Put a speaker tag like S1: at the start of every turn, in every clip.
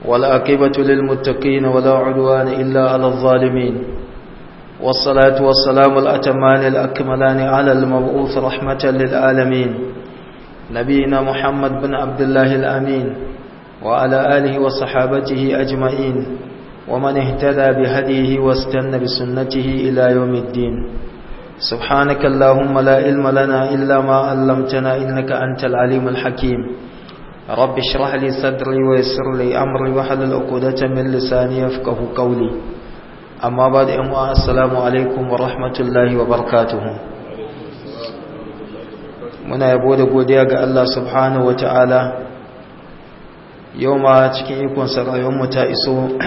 S1: والعاقبة للمتقين ولا عدوان إلا على الظالمين والصلاة والسلام الأتمان الأكملان على المبعوث رحمة للعالمين نبينا محمد بن عبد الله الأمين وعلى آله وصحابته أجمعين ومن اهتدى بهديه واستنى بسنته إلى يوم الدين سبحانك اللهم لا علم لنا إلا ما علمتنا إنك أنت العليم الحكيم رب اشرح لي صدري ويسر لي أمري وحلل عقدة من لساني يفقه قولي أما بعد أموا السلام عليكم ورحمة الله وبركاته muna yabo da godiya ga Allah subhanahu wataala yau ma cikin ikon mu ta iso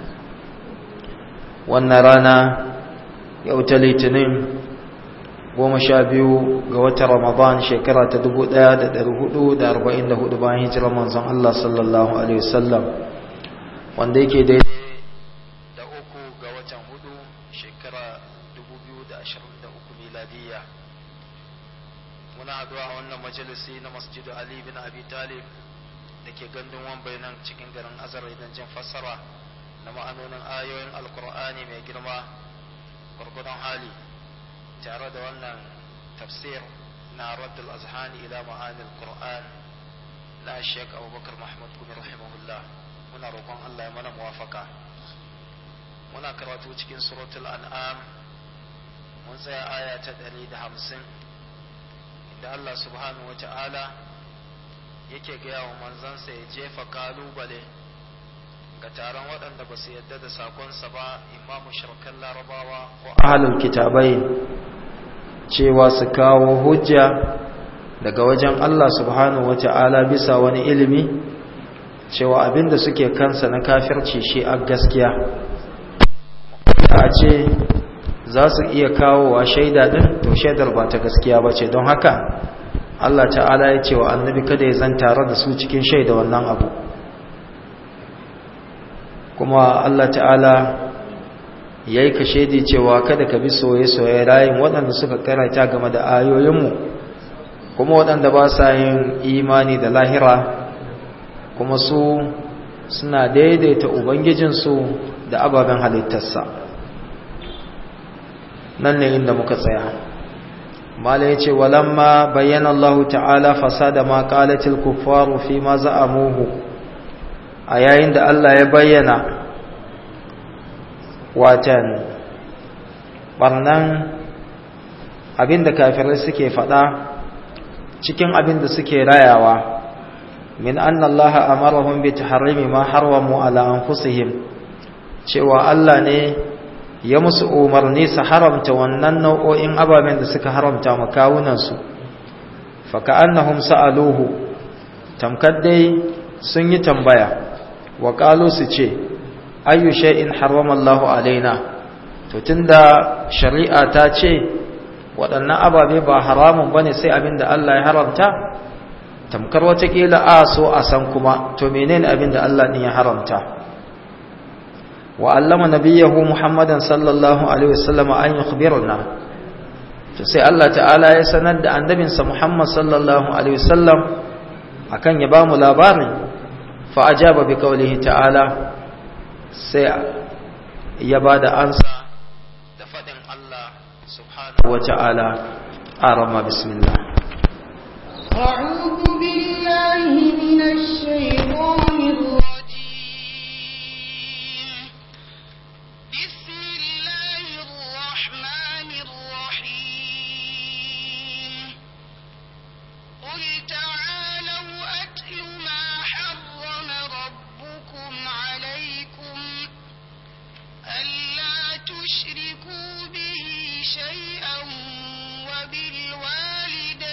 S1: wannan rana yau ta litinin goma sha biyu ga watan ramadan shekara ta dubu ɗaya da da hudu arba'in hudu bayan hijirar manzon Allah sallallahu alaihi wasallam wanda yake daidai da uku ga watan hudu shekara dubu biyu da ashirin da uku miladiyya muna haduwa a wannan majalisi na masjidu ali bin abi talib da ke gandun wambai nan cikin garin azar idan jin fassara na ma'anonin ayoyin alkur'ani mai girma gwargwadon hali tare da wannan tafsir na raddul azhani ila ma'anil qur'an na shek abubakar mahmud kuma rahimahullah muna roƙon allah ya mana muwafaka muna karatu cikin suratul an'am mun tsaya aya ta ɗari da hamsin inda allah subhanahu wa ta'ala yake gaya wa manzansa ya jefa kalubale ga taron waɗanda ba su yadda da sakonsa ba imamu shirkan larabawa ko ahalul kitabai cewa su kawo hujja daga wajen Allah subhanahu wata'ala bisa wani ilimi cewa abinda suke kansa na kafirci shi a gaskiya a ce za su iya kawo wa shaida ɗin to shaidar ba ta gaskiya ba ce don haka Allah ta'ala ya ce wa annabi kada ya zan tare da su cikin shaida wannan abu kuma Allah ta'ala ya yi ka shaidi cewa kada ka bi soye-soye rayin waɗanda suka karanta game da ayoyinmu kuma waɗanda ba sa yin imani da lahira kuma su suna daidaita ubangijinsu da ababen halittarsa nan ne inda muka tsaya mala ya ce walamma bayyana Allah ta'ala fasada ma qalatil kuffaru fi ma za'amuhu a yayin da Allah ya bayyana watan barnan abinda kafirai suke fada cikin abinda suke rayawa min anna Allah amarahum bi tahrimi ma harwamu ala anfusihim cewa Allah ne ya musu umarni su haramta wannan nau'o'in ababen da suka haramta makawunansu faka annahum sa'aluhu tamkar dai sun yi tambaya wa qalu su ce ayyu shay'in harrama Allahu alaina to tunda shari'a ta ce waɗannan ababe ba haramun bane sai abinda Allah ya haramta tamkar wata kila a so a san kuma to menene abinda Allah din ya haramta وعلم نبيه محمدا صلى الله عليه وسلم أن يخبرنا sai Allah ta'ala ya sanar da annabinsa Muhammad sallallahu alaihi wasallam akan ya bamu labarin fa ajaba bi qawlihi ta'ala sai ya bada ansa da fadin Allah subhanahu wa ta'ala arama bismillah
S2: a'udhu billahi minash shaitanir
S3: تشركوا به شيئا وبالوالدين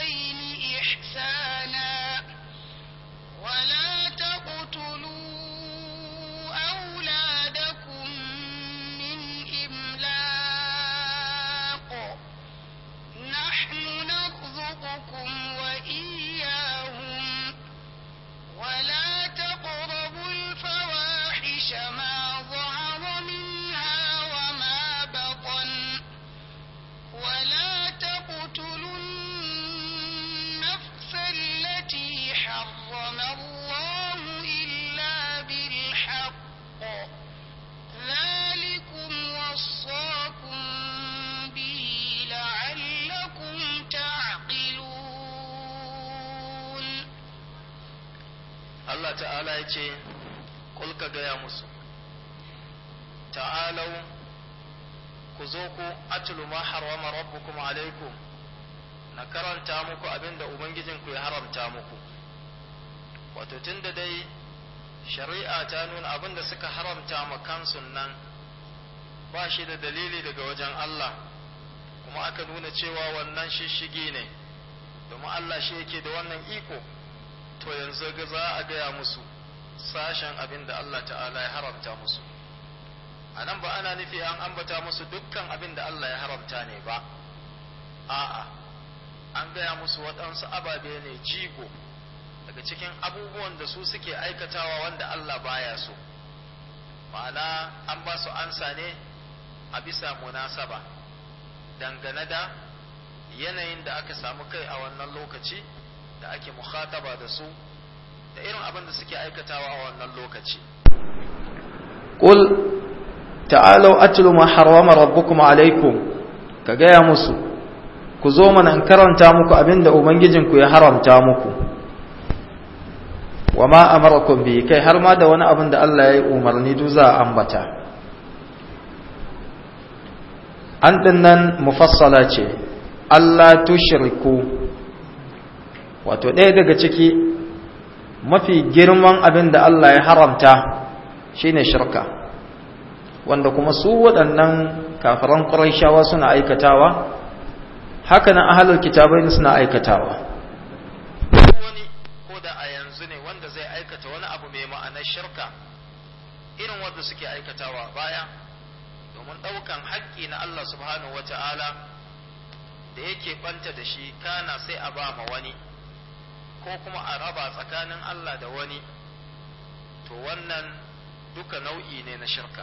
S1: ta'ala ya ce ka gaya musu ta'alau ku zo ku atlu ma harwama rabbukum alaikum na karanta muku abinda ubangijinku ya haramta muku wato tunda dai shari'a ta nuna abinda suka haramta ma kansu nan ba shi da dalili daga wajen Allah kuma aka nuna cewa wannan shishigi ne domin Allah shi yake da wannan iko to yanzu ga za a gaya musu sashen abin da Allah ta'ala ya haramta musu a nan ba ana nufi an ambata musu dukkan abin da Allah ya haramta ne ba a'a an gaya musu waɗansu ababe ne jigo daga cikin abubuwan da su suke aikatawa wanda Allah baya so ma'ana an ba su ansa ne a bisa munasaba dangane da yanayin da aka samu kai a wannan lokaci da ake mukhataba da su da irin abin da suke aikatawa a wannan lokaci
S3: qul ta'alu atlu ma harrama rabbukum alaikum ka gaya musu ku zo mana in karanta muku abinda ubangijinku ya haramta muku wa ma amarakum bi kai har ma da wani abin da Allah ya yi umarni duk za a ambata an dinnan mufassala ce Allah tushriku wato ɗaya daga ciki mafi girman abin da Allah ya haramta shine shirka wanda kuma su waɗannan kafiran ƙurayshawa suna aikatawa haka nan ahlul kitabai suna aikatawa
S1: wani ko da a yanzu ne wanda zai aikata wani abu mai ma'anar shirka irin wanda suke aikatawa baya domin ɗaukan haƙƙi na Allah subhanahu wata'ala da yake banta da shi kana sai a ba ma wani ko kuma a raba tsakanin Allah da wani to wannan duka nau'i ne na shirka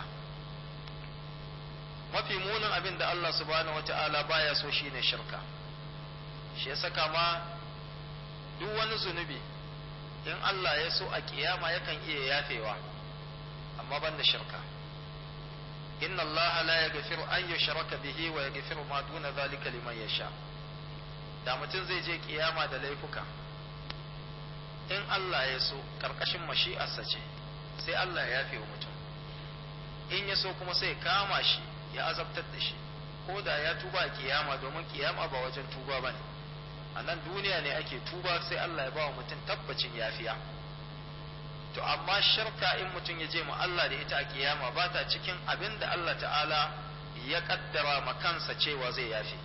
S1: mafi munin abin da Allah subhanahu wata'ala baya so shine shirka shi ya saka ma duk wani zunubi in Allah ya so a kiyama yakan iya yafewa amma ban da shirka inna Allah la yaghfiru an yushraka bihi wa yaghfiru ma duna zalika liman yasha da mutum zai je kiyama da laifuka in Allah ya so karkashin mashi'arsa ce sai Allah ya yafe wa mutum in ya so kuma sai kama shi ya azabtar da shi ko da ya tuba a kiyama domin kiyama ba wajen tuba bane a nan duniya ne ake tuba sai Allah ya ba wa mutum tabbacin yafiya to amma shirka in mutum ya je mu Allah da ita a kiyama ba ta cikin abin da Allah ta'ala ya kaddara ma kansa cewa zai yafi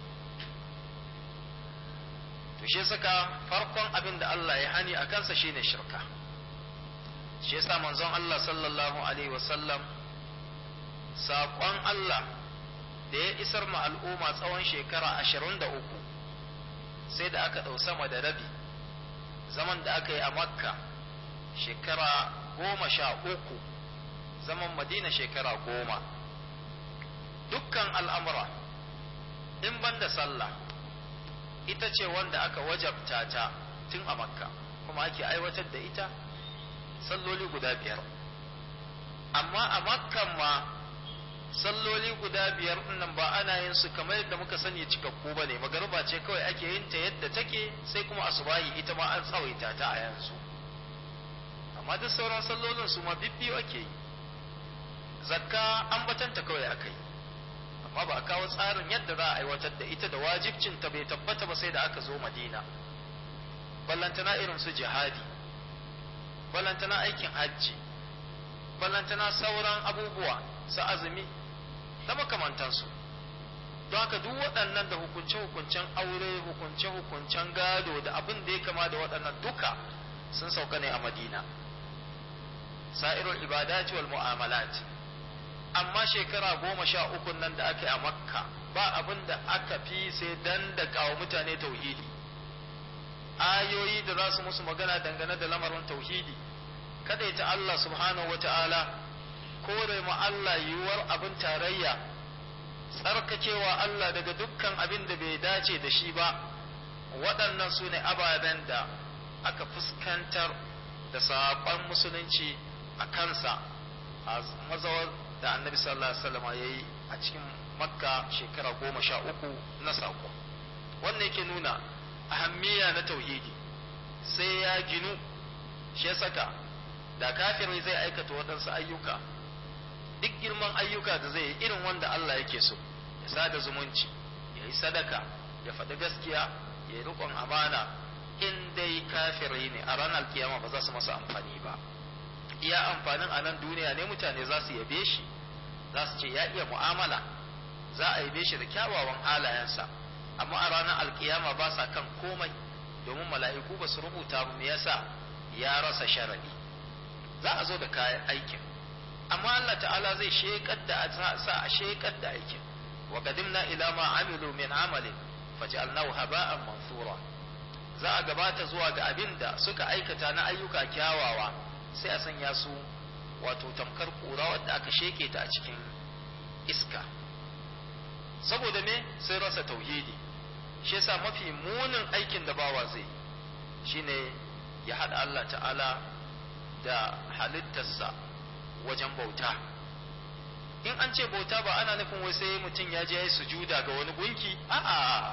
S1: to shi saka farkon abin da Allah ya hani a kansa shine shirka shi yasa manzon Allah sallallahu alaihi wasallam saƙon Allah da ya isar ma al'umma tsawon shekara ashirin da uku sai da aka ɗau sama da rabi zaman da aka yi a makka shekara goma sha uku zaman madina shekara goma dukkan al'amura in ban da sallah ita ce wanda aka wajabta ta tun a makka kuma ake aiwatar da ita salloli guda biyar amma a makkan ma salloli guda biyar nan ba ana yin su kamar yadda muka sani cikakku ba ne magariba ce kawai ake yin ta yadda take sai kuma asubahi ita ma an tsawaita ta a yanzu amma duk sauran sallolin su ma bibbiyu ake yi zakka an batanta kawai aka yi amma ba a kawo tsarin yadda za a aiwatar da ita da wajibcin ta bai tabbata ba sai da aka zo madina ballantana irin su jihadi ballantana aikin hajji ballantana sauran abubuwa su azumi da makamantansu don haka duk waɗannan da hukunce-hukuncen aure hukunce-hukuncen gado da abin da ya kama da waɗannan duka sun sauka ne a madina sa'irul ibadati wal mu'amalat amma shekara goma sha uku nan da aka yi a makka ba abin da aka fi sai dan da kawo mutane tauhidi ayoyi da za su musu magana dangane da lamarin tauhidi ta Allah subhanahu wa ta'ala kore ma Allah yiwuwar abin tarayya tsarkakewa Allah daga dukkan abin da bai dace da shi ba waɗannan su ne ababen da aka fuskantar da saƙon musulunci a kansa a mazawar da annabi sallallahu alaihi wasallam ya yi a cikin makka shekara goma sha uku na saƙo wannan yake nuna ahammiya na tauhidi sai ya ginu shi ya saka
S3: da kafiri zai aikata waɗansu ayyuka duk girman ayyuka da zai yi irin wanda Allah yake so ya sada zumunci ya yi sadaka ya faɗi gaskiya ya yi riƙon amana in dai kafiri ne a ranar kiyama ba za su masa amfani ba iya amfanin a nan duniya ne mutane za su yabe shi za su ce ya iya mu'amala za a yabe shi da kyawawan halayensa amma a ranar alkiyama ba sa kan komai domin mala'iku ba su rubuta me yasa ya rasa sharadi za a zo da kayan aikin amma Allah ta'ala zai shekar da sa a shekar da aikin wa qadimna ila ma amilu min amalin faj'alnahu haba'an mansura za a gabata zuwa ga abin da suka aikata na ayyuka kyawawa sai a sanya su wato tamkar kura wadda aka sheke ta a cikin iska saboda me sai rasa tauhidi shi yasa mafi munin aikin da bawa zai shine ya haɗa Allah ta'ala da halittarsa wajen bauta in an ce bauta ba ana nufin wai sai mutum ya je ya yi sujuda ga wani gunki a'a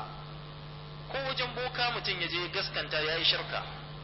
S3: ko wajen boka mutum ya je gaskanta ya yi shirka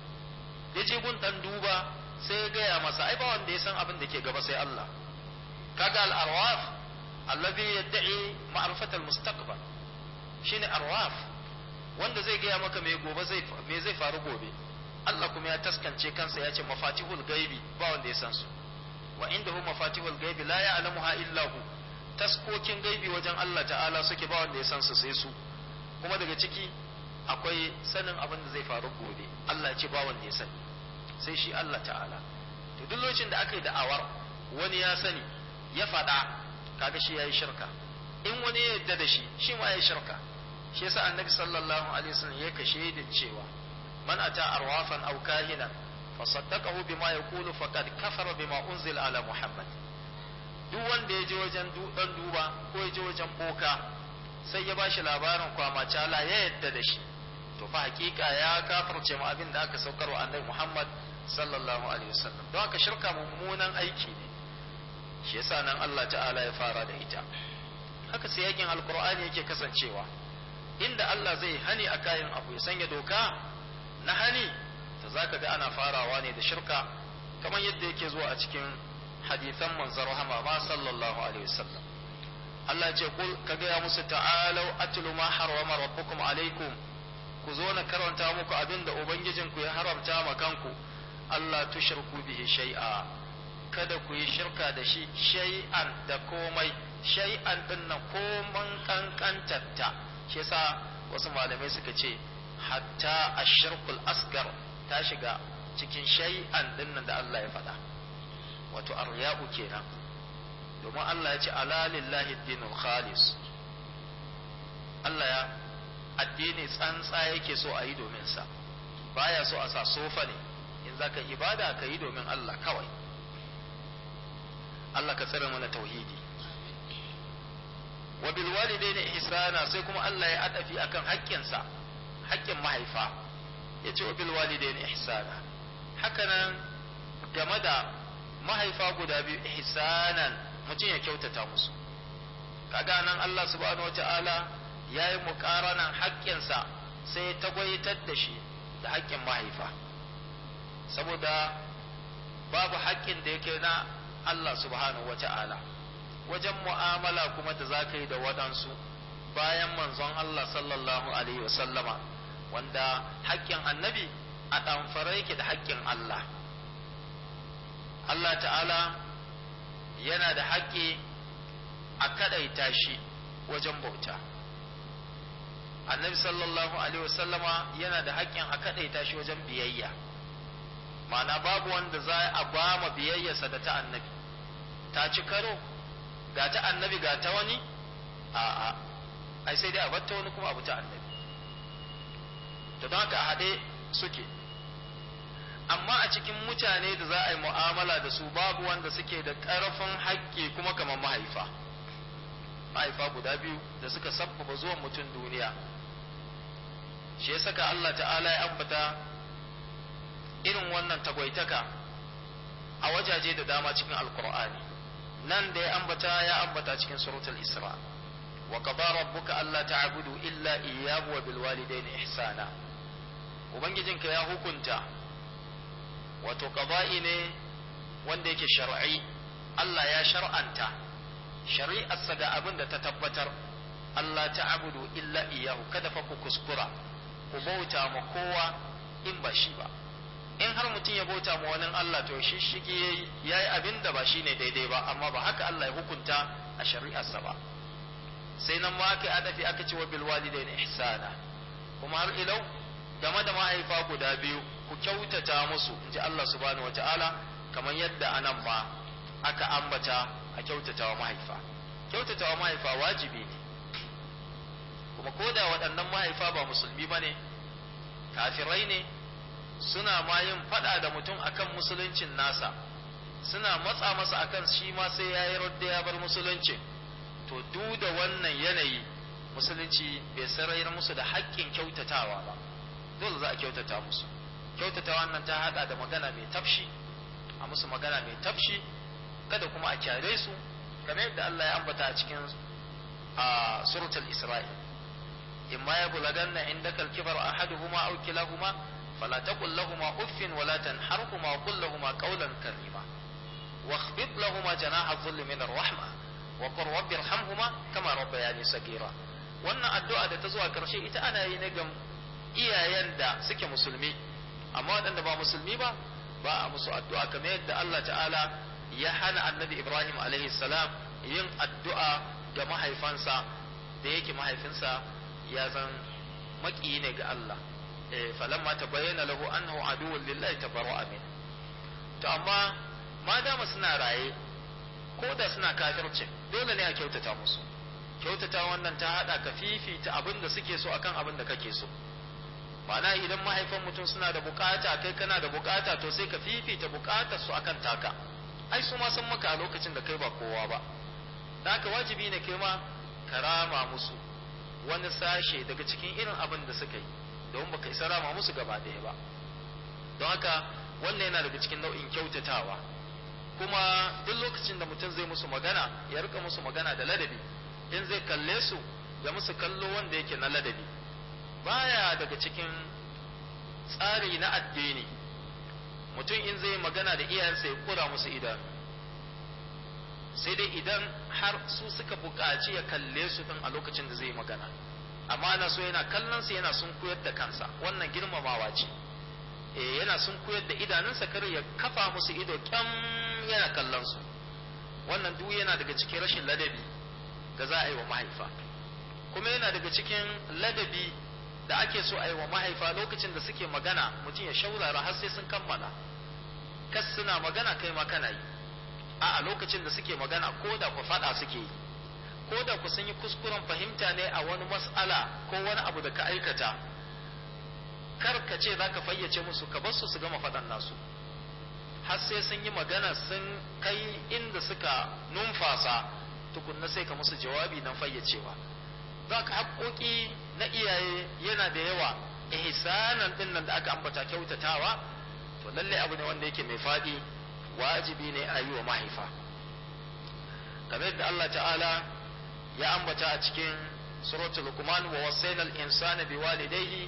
S3: ya je gun ɗan duba sai ya gaya masa ai ba wanda ya san abin da ke gaba sai Allah kaga al-arwaf allazi yad'i ma'rifat al-mustaqbal shine arwaf wanda zai gaya maka me gobe zai me zai faru gobe Allah kuma ya taskance kansa ya ce mafatihul gaibi ba wanda ya san su wa indahu mafatihul gaibi la ya'lamuha illa hu taskokin gaibi wajen Allah ta'ala suke ba wanda ya san su sai su kuma daga ciki akwai sanin abin da zai faru gobe Allah ya ce ba wanda ya sani sai shi Allah ta'ala to duk lokacin da aka yi da'awar wani ya sani ya faɗa kaga shi yayi shirka in wani ya yarda da shi shi ma yayi shirka shi yasa annabi sallallahu alaihi wasallam ya kashe da cewa man ata arwafan aw kahina fa saddaqahu bima yaqulu faqad kafara bima unzila ala muhammad duk wanda ya je wajen dan duba ko ya je wajen boka sai ya bashi labarin kwamacala ya yadda da shi to fa hakika ya kafirce mu abin da aka saukar wa annabi muhammad sallallahu alaihi wasallam don haka shirka mummunan aiki ne shi yasa nan Allah ta'ala ya fara da ita haka sai yakin alqur'ani yake kasancewa inda Allah zai hani a kayan abu ya sanya doka na hani to zaka ga ana farawa ne da shirka kamar yadda yake zuwa a cikin hadithan manzon rahama ma sallallahu alaihi wasallam Allah ya ce kul ka ga musu ta'alau atlu ma harrama rabbukum alaikum ku zo na karanta muku abinda ubangijinku ya haramta ma kanku Allah tushirku bihi shay'a kada ku yi shirka da shi shay'an da komai shay'an din nan koman kankantatta shi yasa wasu malamai suka ce hatta ashirkul asgar ta shiga cikin shay'an din nan da Allah ya faɗa wato arya'u kenan domin Allah ya ce ala lillahi dinul khalis Allah ya addini tsantsa yake so a yi domin sa baya so a sa sofa ne in zaka ibada ka yi domin Allah kawai Allah ka tsare mana tauhidi wa bil walidaini ihsana sai kuma Allah ya adafi akan haƙƙinsa haƙƙin mahaifa yace wa bil walidaini ihsana hakanan game da mahaifa guda biyu ihsanan mutum ya kyautata musu kaga nan Allah subhanahu wataala yayi muqaranan haƙƙinsa sai ya tagwaitar da shi da haƙƙin mahaifa saboda babu haƙƙin da yake na Allah subhanahu wataala wajen mu'amala kuma da za ka yi da waɗansu bayan manzon Allah sallallahu Alaihi wasallama wanda haƙƙin annabi a ɗamfara yake da haƙƙin Allah Allah ta'ala yana da haƙƙi a kaɗaita shi wajen bauta annabi sallallahu Alaihi wasallama yana da haƙƙin a kaɗaita shi wajen biyayya ma'ana babu wanda za a ba ma biyayyarsa da ta annabi ta ci karo ga ta annabi ga ta wani a'a ai sai dai a batta wani kuma abu ta annabi to don haka a haɗe suke amma a cikin mutane da za a yi mu'amala da su babu wanda suke da ƙarfin haƙƙi kuma kamar mahaifa mahaifa guda biyu da suka sabbaba zuwan mutum duniya shi ya saka Allah ta'ala ya ambata irin wannan tagwaitaka a wajaje da dama cikin alkur'ani nan da ya ambata ya ambata cikin suratul isra wa qada rabbuka alla ta'budu illa iyyahu wa bil walidayni ihsana ubangijinka ya hukunta wato qada'i ne wanda yake shar'i Allah ya shar'anta shari'arsa ga abin da ta tabbatar Allah ta'budu illa iyyahu kada fa ku kuskura ku bauta ma kowa in ba shi ba in har mutum ya bauta ma wani Allah to shi shige yayi abin da ba shine daidai ba amma ba haka Allah ya hukunta a shari'arsa ba sai nan ma aka adafi aka ce wa bil walidaini ihsana kuma har ilau game da mahaifa guda biyu ku kyautata musu inji Allah subhanahu wataala kamar yadda anan ma aka ambata a kyautata wa mahaifa kyautata wa mahaifa wajibi ne kuma ko da waɗannan mahaifa ba musulmi ba ne kafirai ne suna ma yin faɗa da mutum akan musuluncin nasa suna matsa masa akan shi ma sai ya yi radda ya bar musuluncin to duk da wannan yanayi musulunci bai sarayar musu da haƙƙin kyautatawa ba dole za a kyautata musu kyautata wannan ta haɗa da magana mai tafshi a musu magana mai tafshi kada kuma a kyare su kamar yadda Allah ya ambata a cikin a suratul Isra'il imma ya bulaganna indaka al-kibar ahaduhuma aw kilahuma fala taqul lahumu uffin wala tanharhuma wa qul lahumu qawlan karima واخفض لهما جناح الذل من الرحمة وقل رب ارحمهما كما ربياني صغيرا wannan addu'a da ta zuwa karshe ita ana yi ne ga iyayen da suke musulmi amma waɗanda ba musulmi ba ba a musu addu'a kamar yadda Allah ta'ala ya hana annabi Ibrahim alaihi salam yin addu'a ga mahaifansa da yake mahaifinsa ya zan maƙiyi ne ga Allah falamma ta bayyana lahu annahu aduwwun lillahi tabarra'a min to amma ma dama suna raye ko da suna kafirce dole ne a kyautata musu kyautata wannan ta hada ka fifita abin da suke so akan abin da kake so ma'ana idan mahaifan mutum suna da bukata kai kana da bukata to sai ka fifita bukatar su akan taka ai su ma san maka a lokacin da kai ba kowa ba da haka wajibi ne kai ma karama musu wani sashe daga cikin irin abin da suka yi don baka isa rama musu gaba ɗaya ba don haka wannan yana daga cikin nau'in kyautatawa kuma duk lokacin da mutum zai musu magana ya rika musu magana da ladabi in zai kalle su ya musu kallo wanda yake na ladabi baya daga cikin tsari na addini mutum in zai magana da iyayensa ya kura musu idanu sai dai idan har su suka buƙaci ya kalle su din a lokacin da zai magana amma na so yana kallon su yana sun koyar da kansa wannan girmamawa ce eh yana sun koyar da idanunsa kar ya kafa musu ido kyam yana kallon su wannan duk yana daga cikin rashin ladabi da za a yi wa mahaifa kuma yana daga cikin ladabi da ake so a yi wa mahaifa lokacin da suke magana mutum ya shaurara har sai sun kammala kas suna magana kai ma kana yi a lokacin da suke magana ko da ku faɗa suke yi ko da ku sun yi kuskuren fahimta ne a wani mas'ala ko wani abu da ka aikata kar ka ce za ka fayyace musu ka bar su su gama faɗan nasu har sai sun yi magana sun kai inda suka numfasa tukunna sai ka musu jawabi nan fayyacewa za ka haƙoƙi na iyaye yana da yawa ihsanan din nan da aka ambata kyautatawa to lalle abu ne wanda yake mai faɗi wajibi ne a yi wa mahaifa kamar yadda Allah ta'ala ya ambata a cikin suratul luqman wa wasaina al-insana biwalidayhi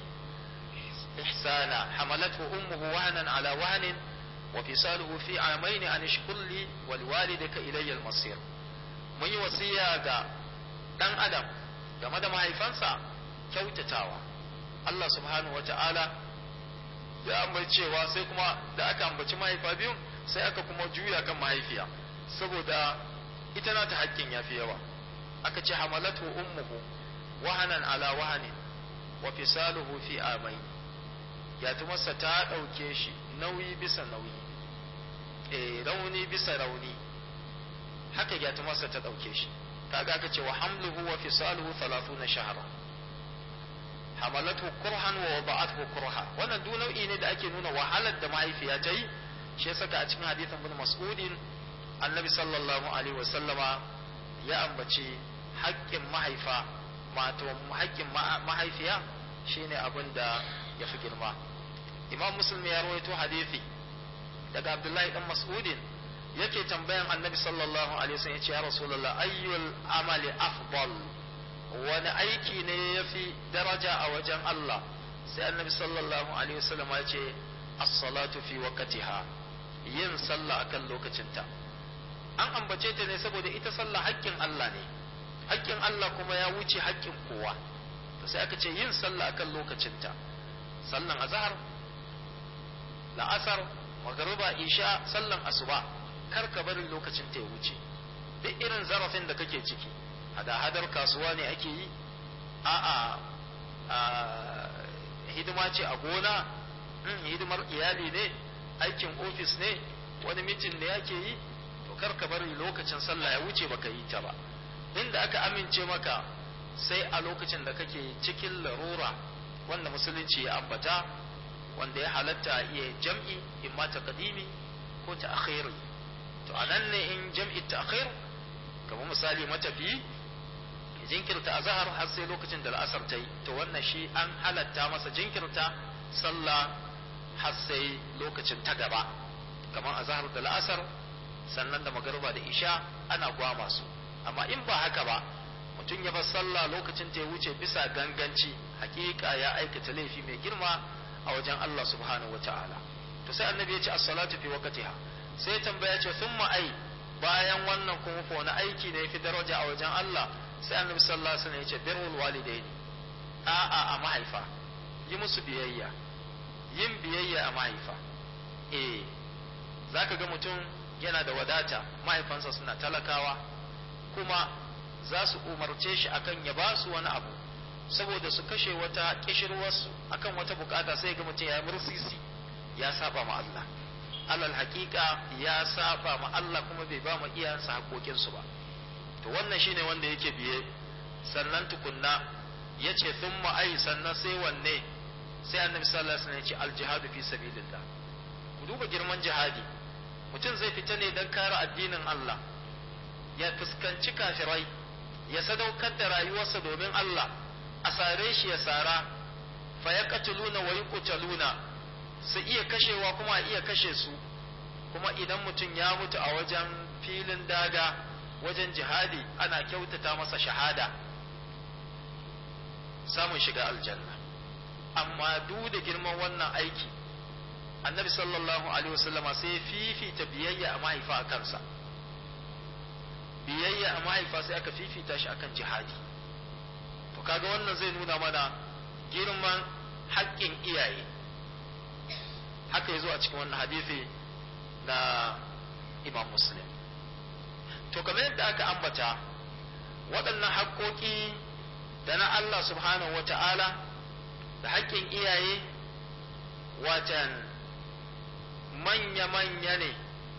S3: ihsana hamalathu ummuhu wahnan ala wahnin wa fisaluhu fi amayn an ishkur li wa liwalidayka ilayya al-masir mun yi wasiya ga dan adam game da mahaifansa kyautatawa Allah subhanahu wa ta'ala ya ambaci cewa sai kuma da aka ambaci mahaifa biyu sai aka kuma juya kan mahaifiya saboda ita na ta haƙƙin ya fi yawa aka ce hamalatu ummuhu wahanan ala wahanin wa fisaluhu fi amai yatumarsa ta ɗauke shi nauyi bisa nauyi e rauni bisa rauni haka yatumarsa ta ɗauke shi kaga aka ce wa hamluhu wa fisaluhu 30 shahara hamalatu kurhan wa wada'athu kurha wannan duk nau'i ne da ake nuna wahalar da mahaifiya ta yi shi saka a cikin hadithin bin mas'udin annabi sallallahu alaihi wasallama ya ambaci haƙƙin mahaifa mato haƙƙin mahaifiya shine abin da ya fi girma imam muslim ya rawaito hadithi daga abdullahi dan mas'udin yake tambayan annabi sallallahu alaihi wasallam yace ya rasulullah ayyul amali afdal wani aiki ne yafi daraja a wajen Allah sai annabi sallallahu alaihi wasallam ya ce as-salatu fi waqtiha yin sallah akan lokacinta an ambace ta ne saboda ita sallah haƙƙin Allah ne haƙƙin Allah kuma ya wuce haƙƙin kowa to sai aka ce yin sallah akan lokacinta sallan azhar la'asar magruba isha sallan asuba kar ka bari lokacin ta ya wuce duk irin zarafin da kake ciki hada-hadar kasuwa ne ake yi a'a hidima ce a gona hidimar iyali ne aikin ofis ne wani mitin ne ake yi to kar ka bari lokacin sallah ya wuce baka yi ta ba inda aka amince maka sai a lokacin da kake cikin larura wanda musulunci ya ambata wanda ya halatta iya jam'i imma ta kadimi ko ta akhiri to anan ne in jam'i ta akhir kamar misali matafi jinkirta azhar har sai lokacin da al'asar ta yi to wannan shi an halatta masa jinkirta sallah har sai lokacin ta gaba kamar azhar da al'asar sannan da magariba da isha ana gwama su amma in ba haka ba mutum ya bar sallah lokacin ta ya wuce bisa ganganci hakika ya aikata laifi mai girma a wajen Allah subhanahu wataala to sai annabi ya ce as-salatu fi waqtiha sai tambaya ce thumma ai bayan wannan kuma fa wani aiki ne yafi daraja a wajen Allah sai annabi sallallahu alaihi wasallam ya ce birrul walidaini a'a a mahaifa yi musu biyayya yin biyayya a mahaifa eh zaka ga mutum yana da wadata mahaifansa suna talakawa kuma za su umarce shi akan ya ba su wani abu saboda su kashe wata kishirwarsu akan wata bukata sai ga mutum ya mursisi ya saba ma Allah alal hakika ya saba ma Allah kuma bai ba ma iyayensa haƙoƙinsu ba to wannan shine wanda yake biye sannan tukunna yace thumma ai sannan sai wanne sai annabi sallallahu alaihi wasallam ya ce aljihadu fi sabilillah ku duba girman jihadi mutum zai fita ne don kare addinin Allah ya fuskanci kafirai ya sadaukar da rayuwarsa domin Allah a sare shi ya sara fa ya katuluna wa yuqtaluna su iya kashewa kuma a iya kashe su kuma idan mutum ya mutu a wajen filin daga wajen jihadi ana kyautata masa shahada samun shiga aljanna amma duk da girman wannan aiki annabi sallallahu alaihi wasallama sai ya fifita biyayya a mahaifa a kansa biyayya a mahaifa sai aka fifita shi akan jihadi to kaga wannan zai nuna mana girman haƙƙin iyaye haka ya zo a cikin wannan hadisi na imam muslim to kamar yadda aka ambata waɗannan haƙƙoƙi da na Allah subhanahu wa ta'ala da haƙƙin iyaye watan manya-manya ne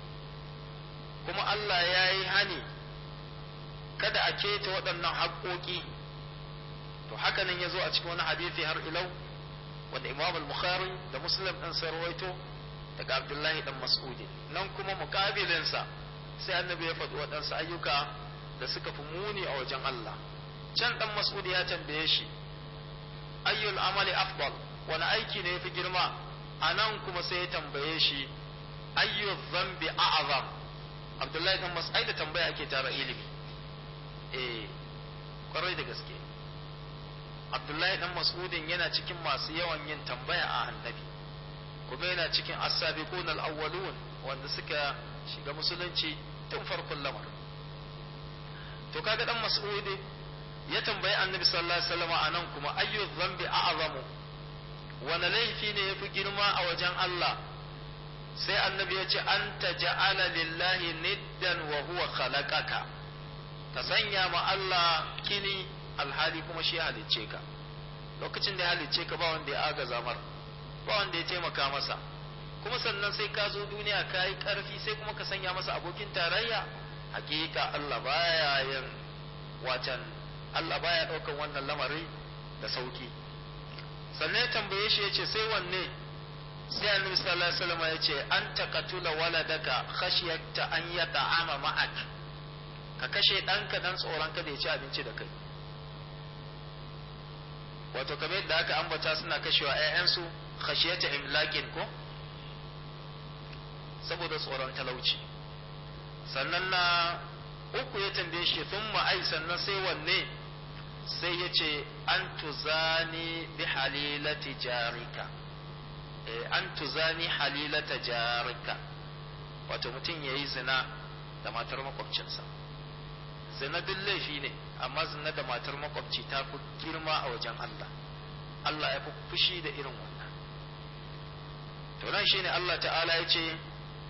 S3: kuma Allah ya yi hani kada a keta waɗannan haƙoƙi to haka nan ya zo a cikin wani hadithi har ilau wanda imam al-bukhari da muslim ɗin sarwaito daga abdullahi ɗan mas'udi nan kuma muƙabilinsa sai annabi ya faɗi waɗansu ayyuka da suka fi muni a wajen Allah can ɗan mas'udi ya tambaye shi ayyul amali afdal wani aiki ne ya fi girma a nan kuma sai ya tambaye shi ayyu zambi a'azam abdullahi kan mas'ai da tambaya ake tara ilimi eh kwarai da gaske abdullahi dan mas'udin yana cikin masu yawan yin tambaya a annabi kuma yana cikin as-sabiqun al-awwalun wanda suka shiga musulunci tun farkon lamar to kaga dan mas'udi ya tambayi annabi sallallahu alaihi wasallam anan kuma ayyu zambi a'zamu wani laifi ne ya fi girma a wajen Allah sai annabi ya ce an ta ja'ala lillahi niddan wa huwa khalaqaka ka sanya ma Allah kini alhali kuma shi halicce ka lokacin da ya halicce ka ba wanda ya agaza mar ba wanda ya taimaka masa kuma sannan sai ka zo duniya ka yi karfi sai kuma ka sanya masa abokin tarayya hakika Allah baya yin watan Allah baya daukan wannan lamari da sauki sannan ya tambaye shi ya ce sai wanne sai annabi sallallahu alaihi wasallam ya ce an taqatula waladaka khashyata an yata'ama ma'ak ka kashe ɗanka dan tsoron kada ya ci abinci da kai wato kamar yadda aka ambata suna kashewa ƴaƴansu khashiyata imlakin ko saboda tsoron talauci sannan na uku ya tambaye shi thumma ai sannan sai wanne sai ya ce an tuzani bi halilati jarika an tuzani halilata jarika wato mutum ya yi zina da matar makwabcinsa zina duk laifi ne amma zina da matar makwabci ta fi girma a wajen Allah Allah ya fi fushi da irin wannan to nan shine Allah ta'ala ya ce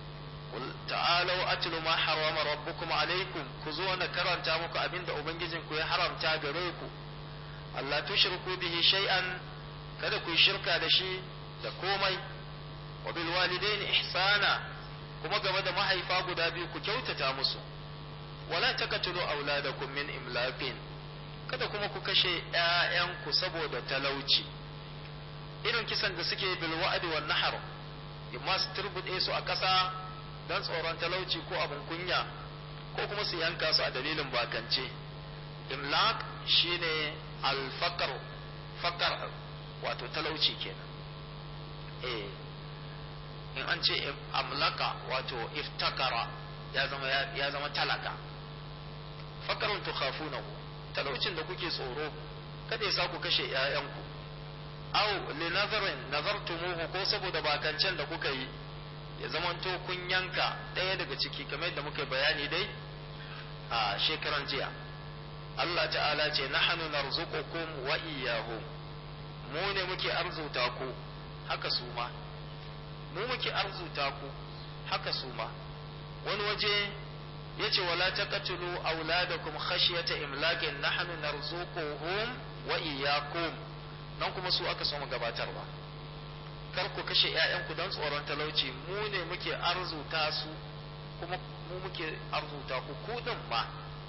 S3: ta'alau atlu ma harama rabbukum alaikum ku zo na karanta muku abinda ubangijinku ya haramta gare ku Allah tushriku bihi shay'an kada ku shirka da shi da komai wa bil walidaini ihsana kuma game da mahaifa guda biyu ku kyautata musu wala taqtulu auladakum min imlaqin kada kuma ku kashe ƴaƴanku saboda talauci irin kisan da suke bil wa'd wan nahar imma su turbude su a ƙasa dan tsoron talauci ko abin kunya ko kuma su yanka su a dalilin bakance imlaq shine alfaqar faqar wato talauci kenan eh in an ce amlaka wato iftakara ya zama ya zama talaka fakarun tukhafunahu talaucin da kuke tsoro kada ya sa ku kashe ƴaƴanku aw li nazarin nazartumuhu ko saboda bakancen da kuka yi ya zamanto kun yanka ɗaya daga ciki kamar yadda muka bayani dai a shekaran jiya Allah ta'ala ce nahnu narzuqukum wa iyyahum mu ne muke arzuta ku haka su ma mu muke arzuta ku haka su ma wani waje yace wala taqtulu auladakum khashyata imlakin nahnu narzuquhum wa iyyakum nan kuma su aka so mu gabatarwa kar ku kashe ƴaƴanku don tsoron talauci mu ne muke arzuta su kuma mu muke arzuta ku ku din ma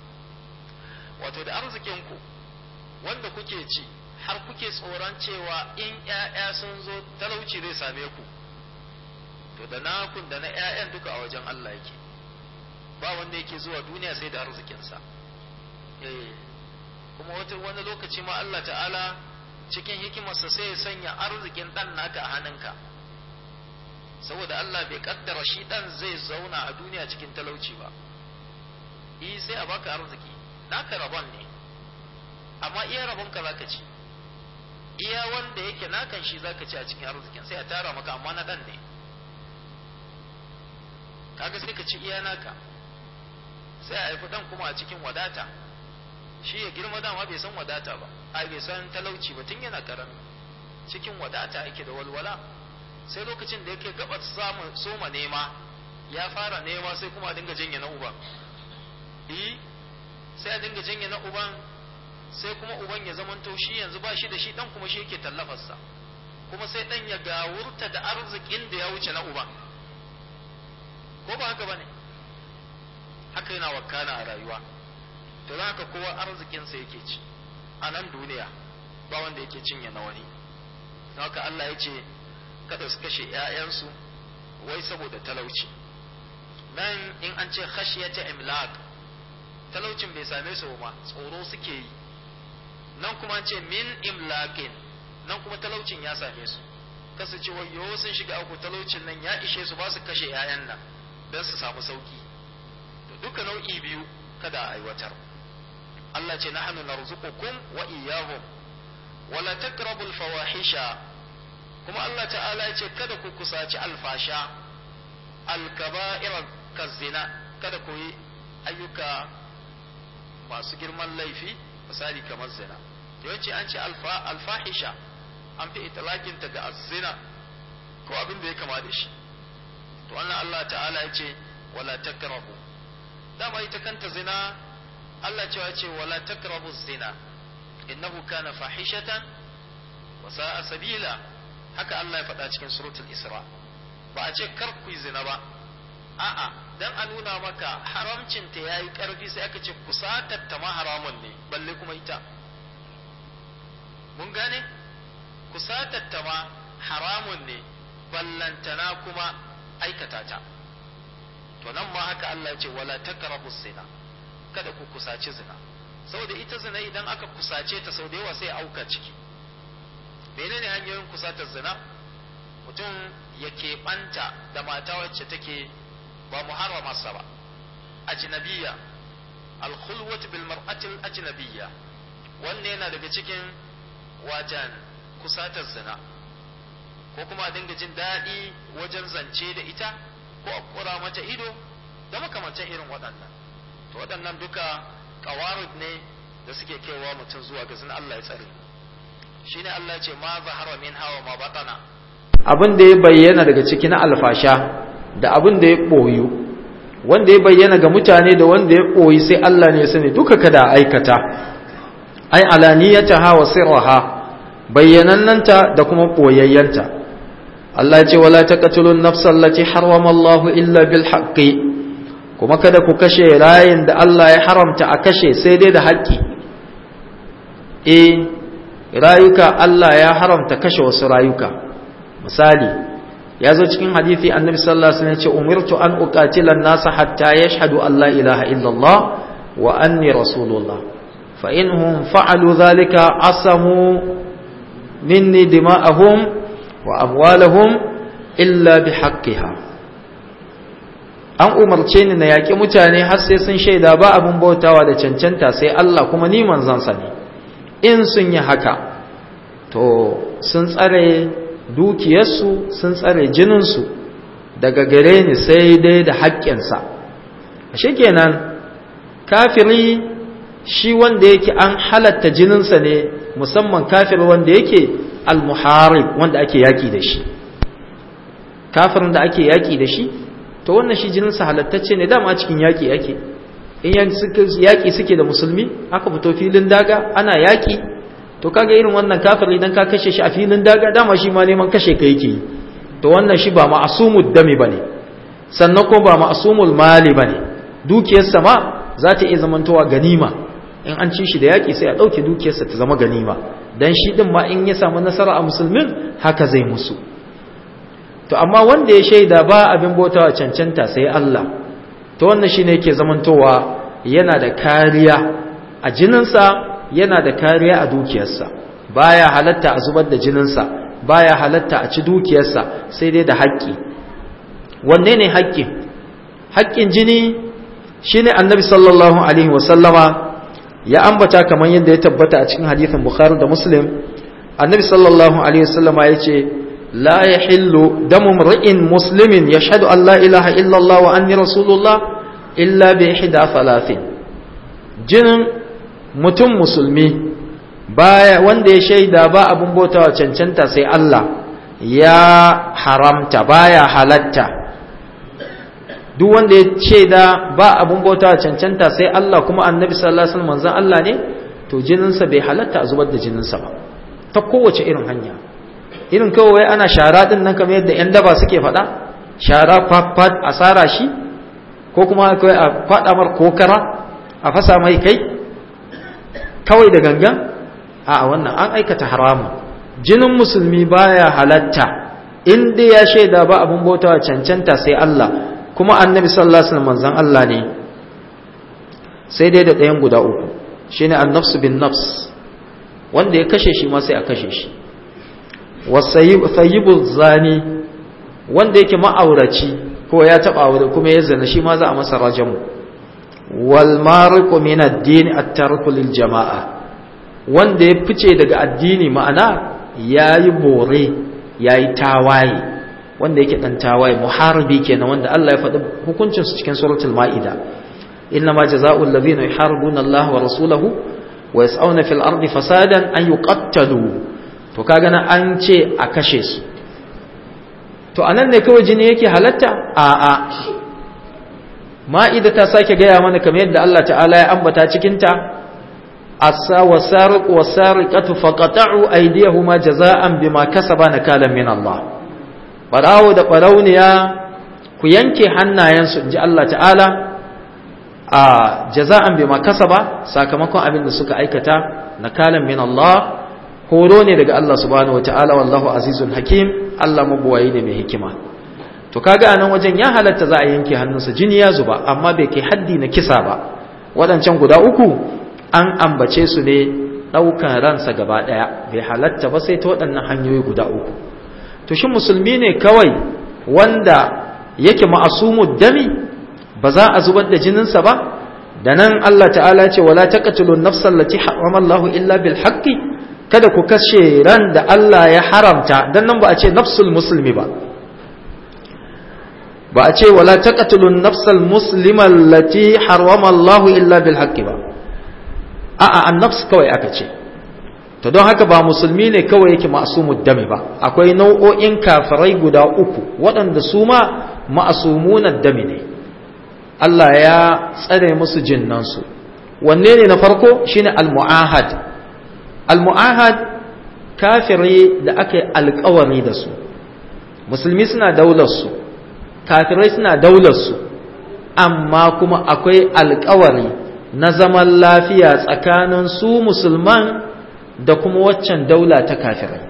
S3: wato da arzikin ku wanda kuke ci har kuke tsoron cewa in ƴaƴa sun zo talauci zai same ku to da nakun da na ƴaƴan duka a wajen Allah yake ba wanda yake zuwa duniya sai da arzikinsa eh kuma wata wani lokaci ma Allah ta'ala cikin hikimarsa sai ya sanya arzikin dan naka a hannunka saboda Allah bai kaddara shi dan zai zauna a duniya cikin talauci ba eh sai a baka arziki naka rabon ne amma iya rabon ka zaka ci iya wanda yake nakan shi zaka ci a cikin arzikin sai a tara maka amma na dan ne kaga sai ka ci iya naka sai a haifi dan kuma a cikin wadata shi ya girma dama bai san wadata ba a bai san talauci ba tun yana karami cikin wadata yake da walwala sai lokacin da yake gaba samu soma nema ya fara nema sai kuma a dinga janye na uban eh sai a dinga janye na uban sai kuma uban ya zamanto shi yanzu ba shi da shi dan kuma shi yake tallafarsa kuma sai dan ya gawurta da arzikin da ya wuce na uban ko ba haka bane haka yana wakana a rayuwa to za ka kowa arzikinsa yake ci a nan duniya ba wanda yake cinye na wani don haka Allah ya ce kada su kashe ‘ya'yansu wai saboda talauci nan in an ce khashiyata imlaq talaucin bai same su ma tsoro suke yi nan kuma an ce min imlaqin nan kuma talaucin ya same su kasu ce wayo sun shiga aku talaucin nan ya ishe su ba su kashe ‘ya'yan nan don su samu sauki to duka nau'i biyu kada a aiwatar Allah ce nahnu narzuqukum wa iyyahum wala taqrabul fawahisha kuma Allah ta'ala ya ce kada ku kusaci alfasha alkaba'ir kazina kada ku yi ayyuka masu girman laifi misali kamar zina yawanci an ce alfahisha an fi italakin ta ga zina ko abin da ya kama da shi to wannan Allah ta'ala ya ce wala takrabu dama ita kanta zina Allah cewa ce wala takrabu zina innahu kana fahishatan wa sa'a sabila haka Allah ya faɗa cikin suratul Isra ba a ce kar ku yi zina ba a'a dan a nuna maka haramcin ta yayi karfi sai aka ce kusatar ta ma haramun ne balle kuma ita mun gane kusatar ta ma haramun ne ballantana kuma aikata ta to nan ma haka Allah ya ce wala taqrabu zina kada ku kusaci zina saboda ita zina idan aka kusace ta sau da yawa sai auka ciki menene hanyoyin kusatar zina mutum ya keɓanta da mata wacce take ba muharramarsa ba ajnabiyya alkhulwat bil mar'atil ajnabiyya wannan yana daga cikin wajen kusatar zina ko kuma a dinga jin daɗi wajen zance da ita ko a kura mata ido da makamantan irin waɗannan to waɗannan duka qawarid ne da suke kaiwa mutum zuwa ga zina Allah ya tsare shine Allah ya ce ma zahara min hawa ma batana
S1: abin da ya bayyana daga cikin alfasha da abin da ya ɓoyu wanda ya bayyana ga mutane da wanda ya ɓoyi sai Allah ne ya sani duka kada aikata ai alaniyataha wa sirraha bayyanannanta da kuma ɓoyayyanta Allah ce wala taqtulun nafsal lati harrama Allah illa bil haqqi kuma kada ku kashe rayin da Allah ya haramta a kashe sai dai da haƙƙi eh rayuka Allah ya haramta kashe wasu rayuka misali ya zo cikin hadithi annabi sallallahu alaihi wasallam ya ce umirtu an uqatila an-nasa hatta yashhadu an la ilaha illallah wa anni rasulullah fa inhum fa'alu dhalika asamu minni dima'ahum wa amwalahum illa bihaqqiha an umarce ni na yaƙi mutane har sai sun shaida ba abin bautawa da cancanta sai Allah kuma ni manzansa ne in sun yi haka to sun tsare dukiyarsu sun tsare jininsu daga gare ni sai dai da haƙƙinsa shi kenan kafiri shi wanda yake an halatta jininsa ne musamman kafir wanda yake almuharib wanda ake yaƙi da shi kafirin da ake yaƙi da shi to wannan shi jininsa halattacce ne dama cikin yaƙi ake in yaƙi suke da musulmi aka fito filin daga ana yaƙi to kaga irin wannan kafir idan ka kashe shi a filin daga dama shi ma neman kashe ka yake to wannan shi ba ma'asumud dami bane sannan ko ba ma'asumul mali bane dukiyarsa ma za ta iya zamantowa ganima in an ci shi da yaƙi sai a ɗauke dukiyarsa ta zama ganima dan shi din ma in ya samu nasara a musulmin haka zai musu to amma wanda ya shaida ba abin bautawa cancanta sai Allah to wannan shine yake zamantowa yana da kariya a jininsa yana da kariya a dukiyarsa baya halatta a zubar da jininsa baya halatta a ci dukiyarsa sai dai da haƙƙi wanne ne haƙƙi haƙƙin jini shine annabi sallallahu alaihi wasallama ya ambata kamar yadda ya tabbata a cikin hadithin bukhari da muslim annabi sallallahu alaihi wasallama ya ce la yahillu damu mri'in muslimin yashhadu an la ilaha illallah wa anni rasulullah illa bi ihda thalathin jinin mutum musulmi baya wanda ya shaida ba abun bautawa cancanta sai Allah ya haramta baya halatta duk wanda ya shaida ba abun bautawa cancanta sai Allah kuma annabi sallallahu alaihi wasallam manzon Allah ne to jininsa bai halatta a zubar da jininsa ba ta kowace irin hanya irin kawai ana shara din nan kamar yadda yan daba suke faɗa shara fat a sara shi ko kuma kawai a faɗa mar kokara a fasa mai kai kawai da gangan a wannan an aikata haramu jinin musulmi baya halatta inda ya shaida ba abun bautawa cancanta sai Allah kuma annabi sallallahu alaihi wasallam manzon Allah ne sai dai da ɗayan guda uku shine an-nafs bin nafs wanda ya kashe shi ma sai a kashe shi wasayyibu zani wanda yake ma'auraci ko ya taba aure kuma ya zana shi ma za a masa rajamu wal mariqu min ad-din at-tarku lil jama'a wanda ya fice daga addini ma'ana yayi bore yayi tawaye wanda yake dan tawaye muharibi kenan wanda Allah ya faɗi hukuncin su cikin suratul maida inna ma jazaa'u alladhina yuharibuna Allah wa rasulahu wa yas'una fil ardi fasadan an yuqattalu to kaga na an ce a kashe su to anan ne kawai jini yake halatta a a ma'ida ta sake gaya mana kamar yadda Allah ta'ala ya ambata cikin ta asa wasariq wasariqatu faqata'u aydiyahuma jaza'an bima kasaba nakalan min Allah barawo da barauniya ku yanke hannayensu inji Allah ta'ala a jaza'an bima kasaba sakamakon abin da suka aikata nakalan min Allah horo ne daga Allah subhanahu ta'ala wallahu azizun hakim Allah mabuwayi ne mai hikima to kaga anan wajen ya halatta za a yanke hannunsa jini ya zuba amma bai kai haddi na kisa ba waɗancan guda uku an ambace su ne ɗaukan ransa gaba ɗaya bai halatta ba sai ta waɗannan hanyoyi guda uku to shi musulmi ne kawai wanda yake ma'asumu dami ba za a zubar da jininsa ba da nan Allah ta'ala ce wala taqtulun nafsal lati harrama Allahu illa bil haqqi kada ku kashe ran da Allah ya haramta dan nan ba a ce nafsul musulmi ba
S3: ba a ce wala taqtulun nafsal muslima allati harrama Allah illa bil haqqi ba a'a an-nafs kawai aka ce to don haka ba musulmi ne kawai yake ma'asumud dami ba akwai nau'o'in kafirai guda uku waɗanda su ma ma'asumunan dami ne Allah ya tsare musu jinnansu wanne ne na farko shine al-mu'ahad al-mu'ahad kafiri da aka yi alkawari da su musulmi suna daular su kafirai suna daular su amma kuma akwai alkawari na zaman lafiya tsakanin su musulman da kuma waccan daula ta kafirai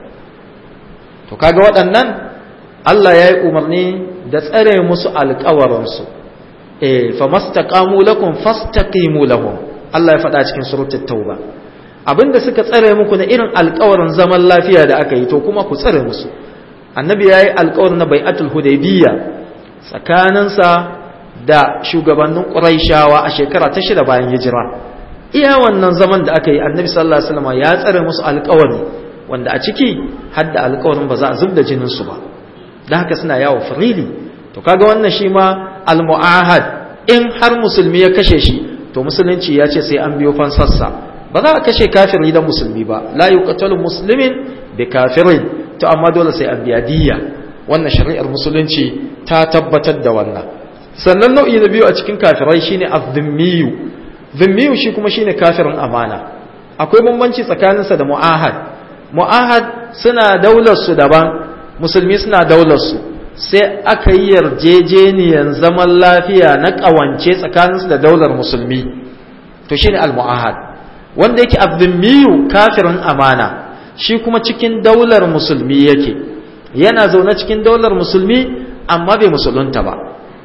S3: to kaga waɗannan Allah ya yi umarni da tsare musu alkawarinsu eh fa mastaqamu lakum fastaqimu lahum Allah ya faɗa cikin suratul tauba abinda suka tsare muku na irin alkawarin zaman lafiya da aka yi to kuma ku tsare musu annabi ya yi alkawarin na bai'atul hudaybiyya tsakaninsa da shugabannin quraishawa a shekara ta shida bayan hijira iya wannan zaman da aka yi annabi sallallahu alaihi wasallam ya tsare musu alkawari wanda a ciki har da alkawarin ba za a zubda jinin su ba dan haka suna yawo freely to kaga wannan shi ma almu'ahad in har musulmi ya kashe shi to musulunci ya ce sai an biyo fansarsa ba za a kashe kafiri da musulmi ba la yuqtalu muslimin bi kafirin to amma dole sai an biya diyya wannan shari'ar musulunci ta tabbatar da wannan sannan nau'i na biyu a cikin kafirai shine az-zimmiyu zimmiyu shi kuma shine kafirin amana akwai bambanci tsakaninsa da mu'ahad mu'ahad suna daular su daban musulmi suna daular su sai aka yi yarjejeniyan zaman lafiya na ƙawance tsakaninsu da daular musulmi to shine al-mu'ahad wanda yake abdulmiyu kafirin amana shi kuma cikin daular musulmi yake yana zaune cikin daular musulmi amma bai musulunta ba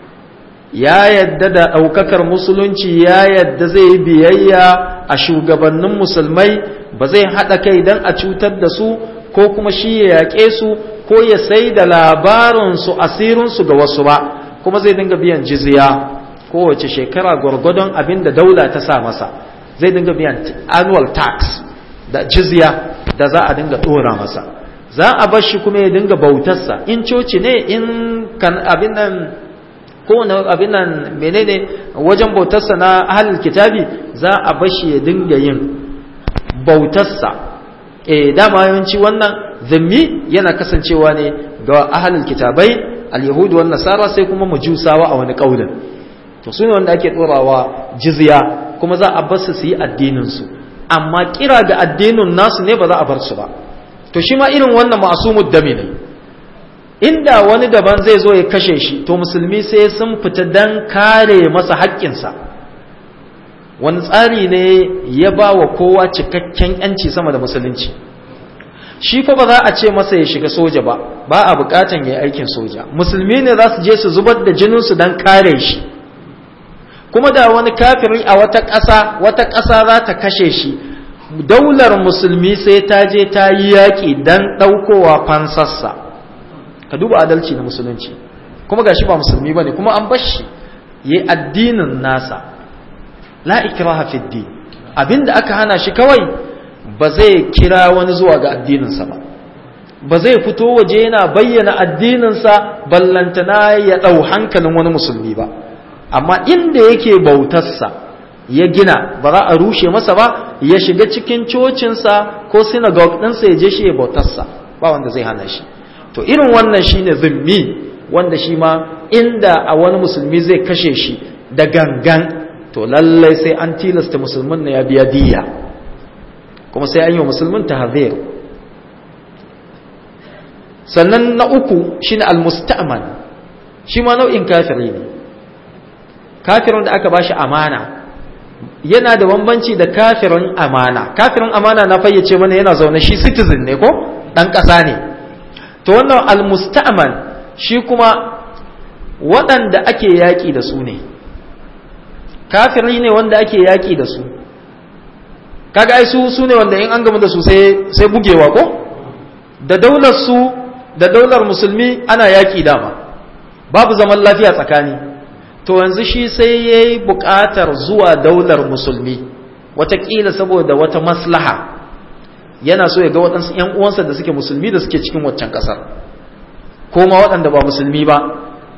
S3: ya yadda da ɗaukakar musulunci ya yadda zai yi biyayya a shugabannin musulmai ba zai haɗa kai don a cutar da su ko kuma shi ya yaƙe su ko ya sai da labarinsu asirinsu ga wasu ba kuma zai dinga biyan jizya kowace shekara gwargwadon abin da daula ta sa masa zai dinga biyan annual tax da jizya da za a dinga ɗora masa za a bar shi kuma ya dinga bautarsa in coci ne in kan abin nan kowane abin nan menene wajen bautarsa na ahalil kitabi za a bar shi ya dinga yin bautarsa eh dama yawanci wannan zimmi yana kasancewa ne ga ahalul kitabai al-yahudu wan nasara sai kuma majusawa a wani kaulin to su ne wanda ake dorawa jizya kuma za a bar su su yi addinin su amma kira ga addinin nasu ne ba za a bar su ba to shi ma irin wannan ma'sumud dami ne inda wani daban zai zo ya kashe shi to musulmi sai sun fita dan kare masa haƙƙinsa wani tsari ne ya ba wa kowa cikakken yanci sama da musulunci shi fa ba za a ce masa ya shiga soja ba ba a bukatan ya yi aikin soja musulmi ne za su je su zubar da jininsu don kare shi kuma da wani kafiri a wata ƙasa wata ƙasa za ta kashe shi daular musulmi sai ta je ta yi yaƙi don ɗaukowa fansarsa ka duba adalci na musulunci kuma gashi ba musulmi ba ne kuma an bashi ya yi addinin nasa la ikraha fi din abinda aka hana shi kawai ba zai kira wani zuwa ga addininsa ba ba zai fito waje yana bayyana addininsa ballantana ya ɗau hankalin wani musulmi ba amma inda yake bautarsa ya gina ba za a rushe masa ba ya shiga cikin cocinsa ko synagogue ɗinsa ya je shi ya bautarsa ba wanda zai hana shi to irin wannan shine zimmi wanda shi ma inda a wani musulmi zai kashe shi da gangan to lallai sai an tilasta musulmin na ya biya diya kuma sai an yi wa musulmin tahzir sannan na uku shine almusta'man shi ma nau'in kafiri ne kafirin da aka bashi amana yana da bambanci da kafirin amana kafirin amana na fayyace mana yana zaune shi citizen ne ko dan ƙasa ne to wannan almusta'man shi kuma waɗanda ake yaƙi da su ne kafiri ne wanda ake yaƙi da su kaga ai su su ne wanda in an gama da su sai sai bugewa ko da daular su da daular musulmi ana yaƙi dama babu zaman lafiya tsakani to yanzu shi sai yayi buƙatar zuwa daular musulmi wataƙila saboda wata maslaha yana so ya ga waɗansu ‘yan uwansa da suke musulmi da suke cikin waccan ƙasar ko ma waɗanda ba musulmi ba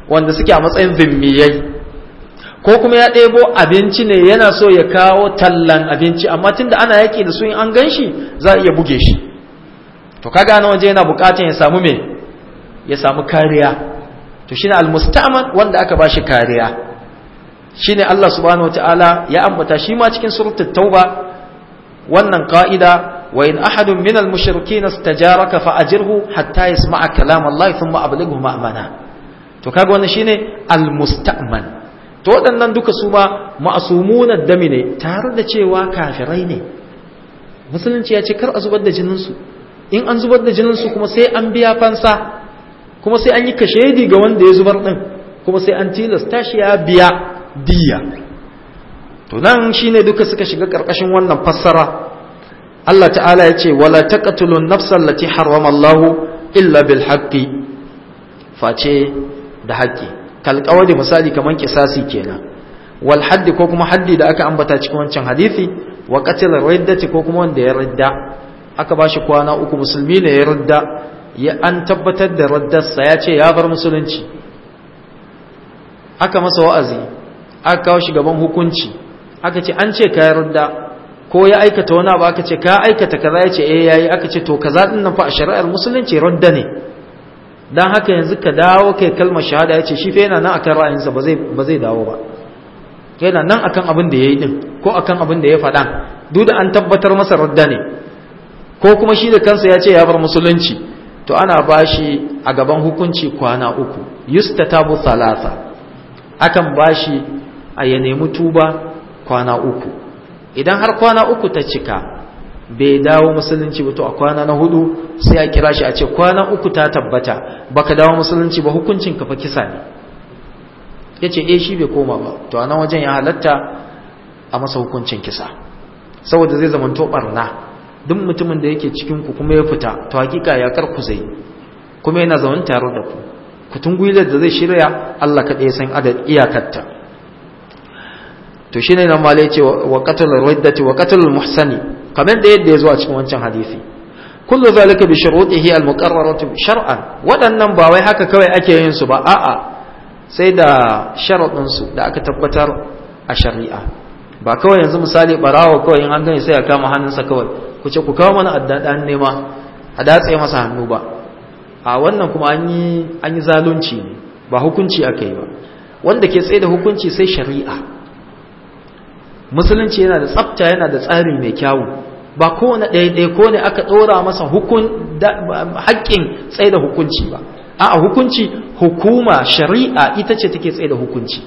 S3: wanda suke a matsayin zimmiyai ko kuma ya ɗebo abinci ne yana so ya kawo tallan abinci amma tunda ana yaƙi da su in an gan shi za a iya buge shi to kaga na waje yana buƙatar ya samu me ya samu kariya to shine almustaman wanda aka ba shi kariya shine Allah subhanahu wataala ya ambata shi ma cikin suratul tauba wannan ka'ida wa in ahadun minal mushrikin istajaraka fa ajirhu hatta yasma'a kalam Allah thumma ablighu ma'mana to kaga wannan shine almustaman to waɗannan duka su ma ma'asumuna dami ne tare da cewa kafirai ne musulunci ya ce kar a zubar da jininsu in an zubar da jininsu kuma sai an biya fansa kuma sai an yi kashedi ga wanda ya zubar ɗin kuma sai an tilasta shi ya biya diya to nan shine duka suka shiga ƙarƙashin wannan fassara Allah ta'ala ya ce wala taqtulun nafsal lati harrama Allahu illa bil haqqi face da haƙƙi kalƙawari misali kaman kisasi kenan wal haddi ko kuma haddi da aka ambata cikin wancan hadisi wa qatl riddati ko kuma wanda ya ridda aka bashi kwana uku musulmi ne ya ridda ya an tabbatar da raddarsa ya ce ya bar musulunci aka masa wa'azi aka kawo shi gaban hukunci aka ce an ce ka ya ridda ko ya aikata wani abu aka ce ka aikata kaza ya ce eh yayi aka ce to kaza din nan fa a shari'ar musulunci radda ne dan haka yanzu ka dawo kai kalmar shahada ya ce shi fa yana nan akan ra'ayinsa ba zai ba zai dawo ba yana nan akan abin da yayi din ko akan abin da ya faɗa duk da an tabbatar masa radda ne ko kuma shi da kansa ya ce ya bar musulunci to ana bashi a gaban hukunci kwana uku yustatabu thalatha akan bashi a ya nemi tuba kwana uku idan har kwana uku ta cika bai dawo musulunci ba to a kwana na hudu sai a kira shi a ce kwana uku ta tabbata baka dawo musulunci ba hukuncin ka fa kisa ne yace eh shi bai koma ba to a nan wajen ya halatta a masa hukuncin kisa saboda zai zama to barna duk mutumin da yake cikin ku kuma ya fita to hakika ya kar ku zai kuma yana zaman tare da ku kutun gwilar da zai shirya Allah kaɗai ya san adad iyakarta to shine nan malai ce wa qatl riddati wa qatl muhsani kamar da yadda ya zo a cikin wancan hadisi kullu zalika bi shurutihi al muqarrarati shar'an waɗannan ba wai haka kawai ake yin su ba a'a sai da sharadin su da aka tabbatar a shari'a ba kawai yanzu misali barawo kawai in an gani sai ya kama hannunsa kawai ku ce ku kawo mana addadan nema a datse masa hannu ba a wannan kuma an yi an yi zalunci ne ba hukunci aka yi ba wanda ke tsaye da hukunci sai shari'a musulunci yana da tsafta yana da tsari mai kyawu ba kowane ɗaya ko ne aka ɗora masa haƙƙin tsaye da hukunci ba a hukunci hukuma shari'a ita ce take tsaye da hukunci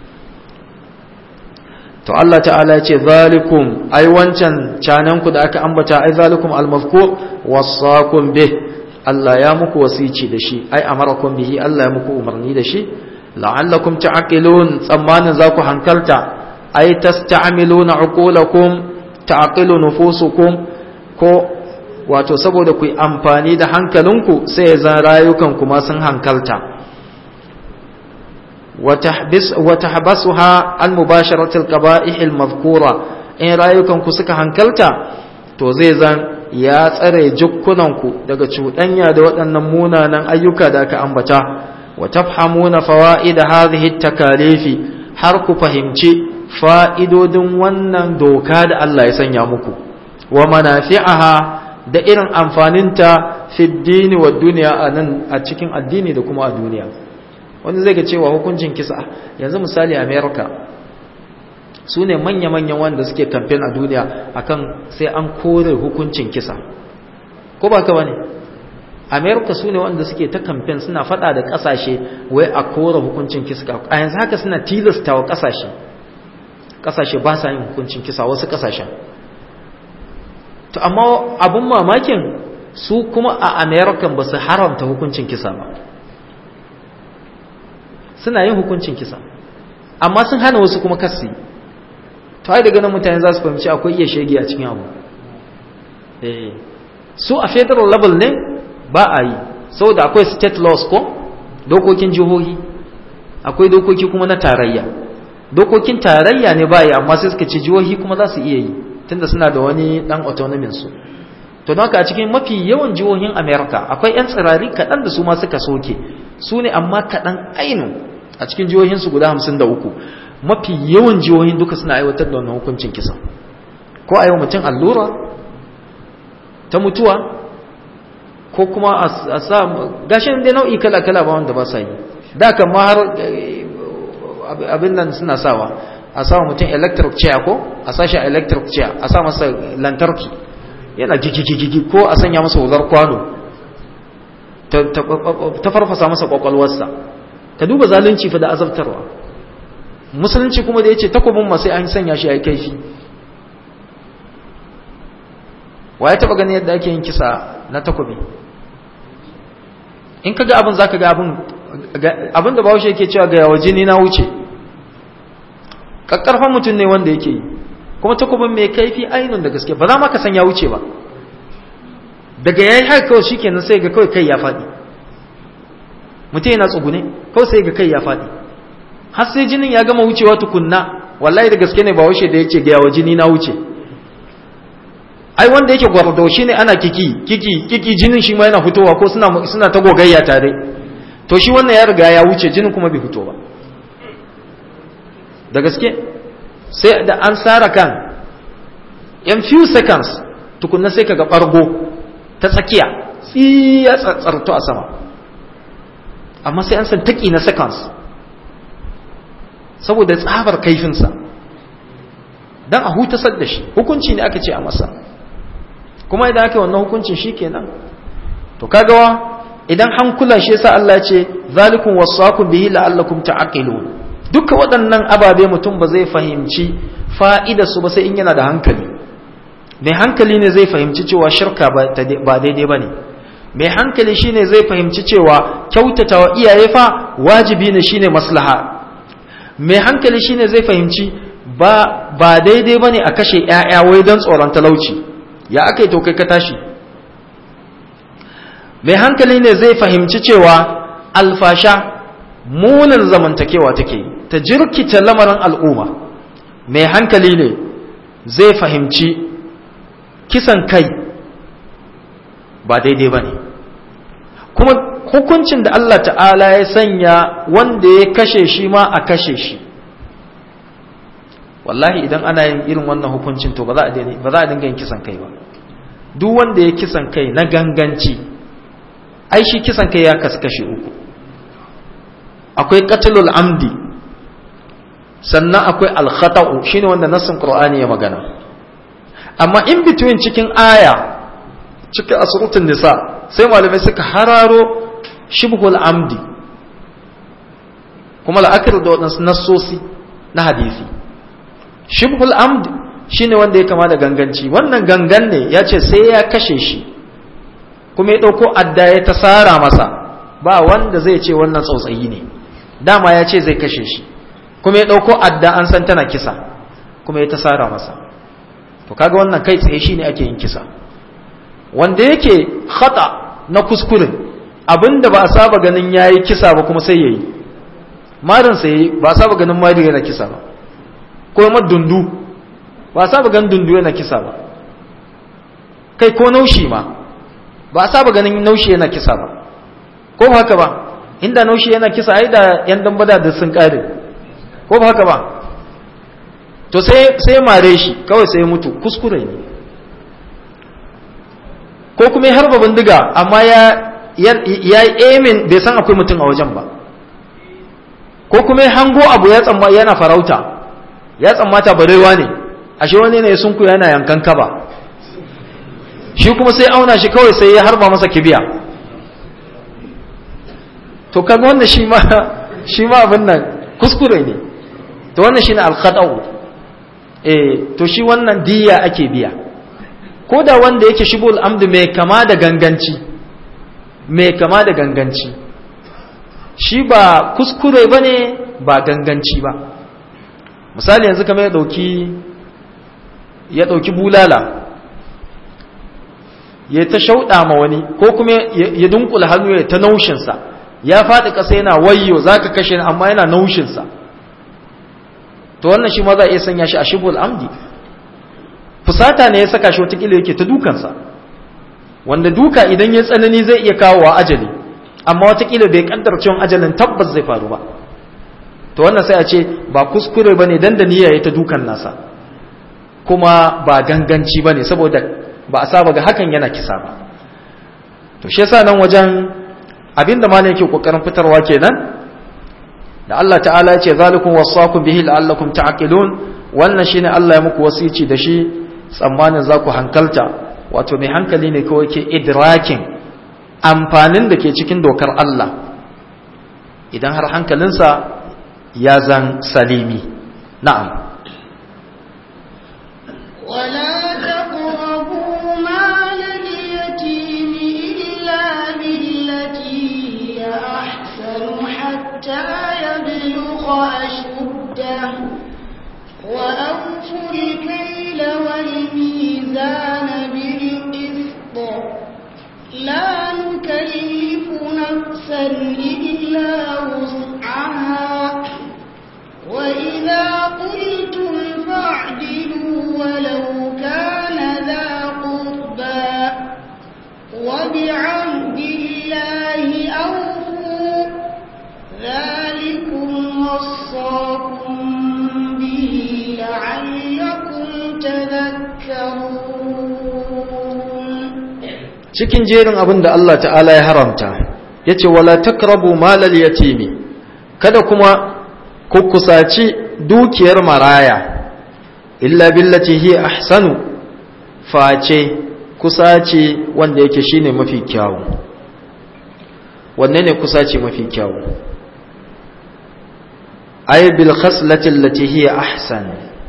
S3: to Allah ta'ala ya ce zalikum ai wancan cananku da aka ambata ai zalikum almazkur wasakum bih Allah ya muku wasici da shi ai amarakum bihi Allah ya muku umarni da shi la'allakum ta'qilun tsammanin za ku hankalta ai tasta'miluna uqulakum ta'qilu nufusukum ko wato saboda ku yi amfani da hankalinku sai ya zan rayukan kuma sun hankalta wa tahbasuha an mubasharatil qaba'ih al madhkura in rayukan ku suka hankalta to zai zan ya tsare jukkunanku daga cuɗanya da waɗannan munanan ayyuka da aka ambata wa tafhamuna fawaid hadhihi takalifi har ku fahimci fa'idodin wannan doka da Allah ya sanya muku, wa manafi'aha da irin amfaninta fi dini wa duniya a nan a cikin addini da kuma a duniya. Wani zai ga cewa hukuncin kisa, yanzu misali Amerika, su ne manya-manyan wanda suke kamfen a duniya akan sai an kore hukuncin kisa. Ko ba ka bane? Amerika su ne wanda suke ta kamfen suna fada da kasashe wai a kore hukuncin kisa. A yanzu haka suna tilasta wa kasashe. kasashe ba sa yin hukuncin kisa wasu kasashen to amma abun mamakin su kuma a american ba su haramta hukuncin kisa ba suna yin hukuncin kisa amma sun hana wasu kuma kasi to ai daga nan mutane za su fahimci akwai iya shege a cikin abu su a federal level ne ba a yi saboda akwai state laws ko dokokin jihohi akwai dokoki kuma na tarayya dokokin tarayya ne baya amma sai suka ce jihohi kuma za su iya yi tunda suna da wani dan autonomin su to don haka a cikin mafi yawan jihohin America akwai yan tsirari kaɗan da su ma suka soke su ne amma kaɗan ainu a cikin jihohinsu guda hamsin da uku mafi yawan jihohin duka suna aiwatar da wannan hukuncin kisa ko a yi mutum allura ta mutuwa ko kuma a sa gashin dai nau'i kala-kala ba wanda ba sa yi da kan ma har abin nan suna sawa a sa mutum electric chair ko a sa shi a electric chair a sa masa lantarki yana gigigigi ko a sanya masa wuzar kwano ta farfasa masa kwakwalwarsa ka duba zalunci fa da azabtarwa musulunci kuma da ya ce takobin masu an sanya shi a yi kaifi wa ya taba gani yadda ake yin kisa na takobi in ka ga abin za ka ga abin abin da bahaushe yake cewa ga yawa jini na wuce ƙaƙƙarfan mutum ne wanda yake yi kuma takobin mai kaifi ainihin da gaske ba za ma ka san ya wuce ba daga ya yi haka kawai shi kenan sai ga kawai kai ya faɗi mutum yana tsugune kawai sai ga kai ya faɗi har sai jinin ya gama wucewa tukunna wallahi da gaske ne ba washe da yake ga yawa jini na wuce ai wanda yake gwardo shi ne ana kiki kiki kiki jinin shi ma yana fitowa ko suna suna ta gogayya tare to shi wannan ya riga ya wuce jinin kuma bai fito ba da gaske sai da an sara kan in few seconds tukunna sai kaga bargo ta tsakiya tsiya tsatsarto a sama amma sai an san taki na seconds saboda tsabar kaifinsa don a hutasar da shi hukunci ne aka ce a masa kuma idan aka yi wannan hukuncin shi kenan to kagawa idan hankula shi yasa Allah ce zalikun wasaqu bihi la'allakum ta'qilun duka waɗannan ababe mutum ba zai fahimci fa'ida su ba sai in yana da hankali mai hankali ne zai fahimci cewa shirka ba daidai bane mai hankali shine zai fahimci cewa kyautatawa iyaye fa wajibi ne shine maslaha mai hankali shine zai fahimci ba ba daidai bane a kashe ƴaƴa wai don tsoron talauci ya aka yi to kai ka tashi mai hankali ne zai fahimci cewa alfasha munin zamantakewa take ta jirkita lamarin al'umma mai hankali ne zai fahimci kisan kai ba daidai ba ne kuma hukuncin da Allah ta'ala ya sanya wanda ya kashe shi ma a kashe shi wallahi idan ana yin irin wannan hukuncin to ba za a dinga yin kisan kai ba duk wanda ya kisan kai na ganganci ai shi kisan kai ya kaskashe uku akwai qatlul amdi sannan akwai al-khata'u shine wanda nassin qur'ani ya magana amma in between cikin aya cikin asrutun nisa sai malamai suka hararo shibhul amdi kuma la'akar da waɗansu nassosi na hadisi shibhul amdi shine wanda ya kama da ganganci wannan gangan ne ya ce sai ya kashe shi kuma ya ɗauko adda ya ta sara masa ba wanda zai ce wannan tsautsayi ne dama ya ce zai kashe shi kuma ya ɗauko adda an san tana kisa kuma ya ta sara masa to kaga wannan kai tsaye shine ake yin kisa wanda yake khata na kuskure abinda ba a saba ganin yayi kisa ba kuma sai yayi marin sai ba a saba ganin mari yana kisa ba ko ma dundu ba a saba ganin dundu yana kisa ba kai ko naushi ma ba a saba ganin naushi yana kisa ba ko ba haka ba inda naushi yana kisa ai da yan dambada da sun kare ko ba haka ba to sai sai mare shi kawai sai mutu kuskure ne ko kuma ya harba bindiga amma ya ya yi aiming bai san akwai mutum a wajen ba ko kuma ya hango abu ya tsamma yana farauta ya tsammata barewa ne ashe wani ne sun ku yana yankan kaba shi kuma sai auna shi kawai sai ya harba masa kibiya to kaga wannan shi ma shi ma abin nan kuskure ne to wannan shine al-khata'u eh to shi wannan diya ake biya ko da wanda yake shibul amdu mai kama da ganganci mai kama da ganganci shi ba kuskure bane ba ganganci ba misali yanzu kamar ya dauki ya dauki bulala ya ta shauɗa ma wani ko kuma ya dunkula hannu ya ta naushinsa ya faɗi ƙasa yana wayyo za ka kashe amma yana naushinsa to wannan shi ma za a iya sanya shi a shibul amdi fusata ne ya saka shi watakila yake ta dukansa wanda duka idan ya tsanani zai iya kawo wa ajali amma watakila bai kaddar cewa ajalin tabbas zai faru ba to wannan sai a ce ba kuskure bane dan da niyya ya ta dukan nasa kuma ba ganganci bane saboda ba a saba ga hakan yana kisa ba to shi yasa nan wajen abinda malam yake kokarin fitarwa kenan da Allah ta'ala ya ce zalikum wasaqu bihi la'allakum ta'qilun wannan shine Allah ya muku wasici da shi tsammanin za ku hankalta wato mai hankali ne kawai ke idrakin amfanin da ke cikin dokar Allah idan har hankalinsa ya zan salimi na'am
S2: ولا تقربوا مال اليتيم إلا بالتي هي أحسن حتى يبلغ أشده وأوفوا الكيل والميزان بالقسط لا نكلف نفسا إلا وسعها وإذا قلتم فاعدلوا ولو كان ذا قربى وبعهد الله أوفوا ذلكم وصاكم به لعلكم تذكرون
S3: cikin jerin abin da Allah ta'ala ya haramta ya ce wala takrabu malal yatimi kada kuma ku kusaci dukiyar maraya illa billati hi ahsanu face kusaci wanda yake shine mafi kyawu wanne ne kusaci mafi kyawu ay bil khaslati allati hi ahsan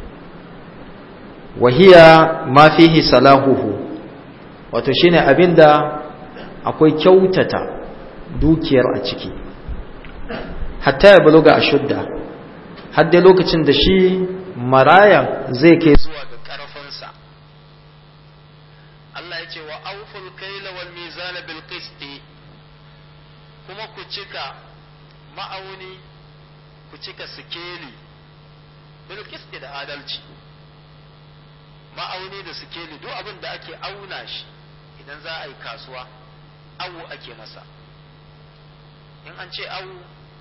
S3: wa hiya ma fihi salahuhu wato shine abinda akwai kyautata dukiyar a ciki hatta ya buluga a shudda hadda lokacin da shi marayan zai kai zuwa ga karfinsa Allah ya ce wa auful kaila wal mizana bil qisti kuma ku cika ma'auni ku cika sikeli bil qisti da adalci ma'auni da sikeli duk abin da ake auna shi idan za a yi kasuwa awu ake masa in an ce awu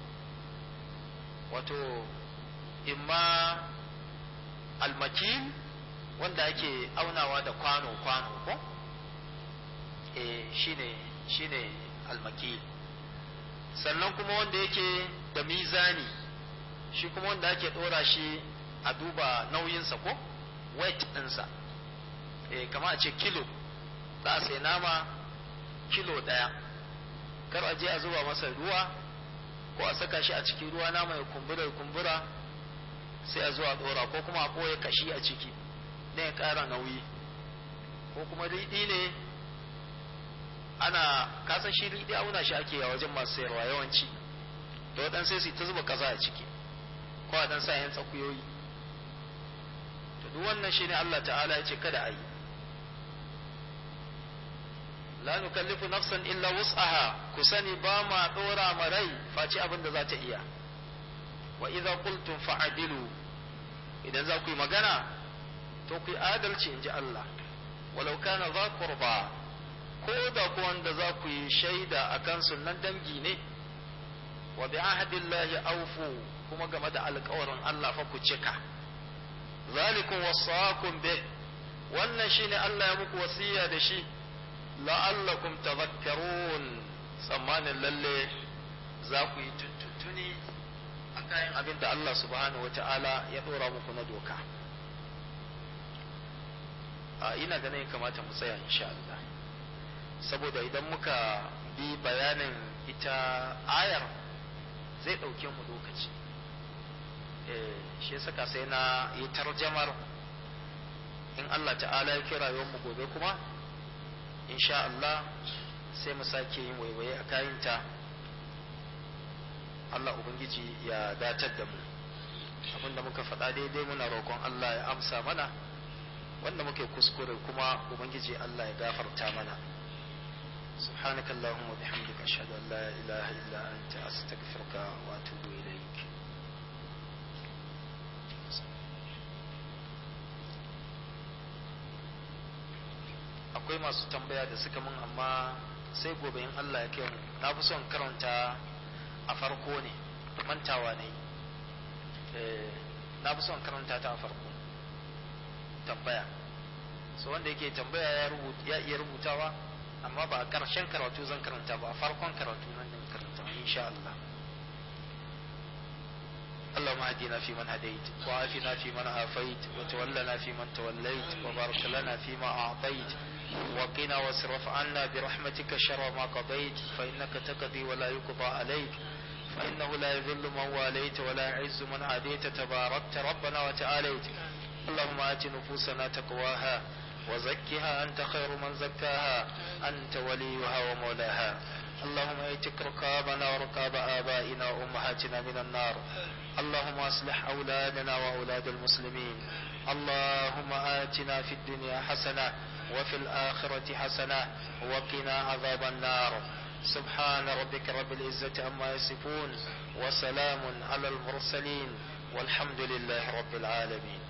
S3: wato imma almakil wanda ake aunawa da kwano-kwano ko eh shine shine almakil sannan kuma wanda yake da mizani shi kuma wanda ake dora shi a duba nauyinsa ko weight ɗinsa eh kama a ce kilo za a sai nama kilo ɗaya kar a je a zuba masa ruwa ko a saka shi a cikin ruwa nama ya kumbura ya kumbura sai a zuwa ɗora ko kuma a ɓoye kashi a ciki na ya ƙara nauyi ko kuma riɗi ne ana kasan shi riɗi auna shi ake a wajen masu sayarwa yawanci da waɗansu sai su ta zuba ƙasa a ciki ko a ɗan sa yan tsakuyoyi duk wannan shine Allah ta'ala ya ce kada a yi la nukallifu nafsan illa wus'aha ku sani ba ma dora ma rai face abin da za ta iya wa idza qultum fa'dilu idan za ku yi magana to ku yi adalci inji Allah walau kana za qurba ko da ku wanda za ku yi shaida akan sunan dangi ne wa bi ahdillahi awfu kuma game da alƙawarin Allah fa ku cika zalikum wasaqum bih wannan shine Allah ya muku wasiya da shi la'allakum tadhakkarun tsammanin lalle za ku yi tuntuntuni a kayan abin da Allah subhanahu wata'ala ya dora muku na doka a ina ganin kamata mu tsaya insha Allah saboda idan muka bi bayanin ita ayar zai ɗauke mu lokaci shi saka sai na yi tarjamar in Allah ta'ala ya kira mu gobe kuma insha Allah sai mu sake yin waiwaye a kayanta Allah Ubangiji ya datar da mu abinda muka faɗa daidai muna roƙon Allah ya amsa mana wanda muke kuskure kuma Ubangiji Allah ya gafarta mana سبحانك اللهم وبحمدك أشهد أن لا إله إلا أنت أستغفرك وأتوب إليك akwai masu tambaya da suka mun amma sai gobe in Allah ya kai mu na fi son karanta a farko ne mantawa ne na fi son karanta ta a farko tambaya so wanda yake tambaya ya iya rubutawa amma ba a ƙarshen karatu zan karanta ba a farkon karatu nan zan karanta insha Allah اللهم اهدنا فيمن هديت وعافنا فيمن عافيت وتولنا فيمن توليت وبارك لنا فيما أعطيت وقنا واصرف عنا برحمتك شر ما قضيت فإنك تقضي ولا يقضى عليك فإنه لا يذل من واليت ولا يعز من عاديت تباركت ربنا وتعاليت اللهم آت نفوسنا تقواها وزكها أنت خير من زكاها أنت وليها ومولاها اللهم ايتك رقابنا ورقاب آبائنا وأمهاتنا من النار اللهم أصلح أولادنا وأولاد المسلمين اللهم آتنا في الدنيا حسنة وفي الآخرة حسنة وقنا عذاب النار سبحان ربك رب العزة عما يصفون وسلام على المرسلين والحمد لله رب العالمين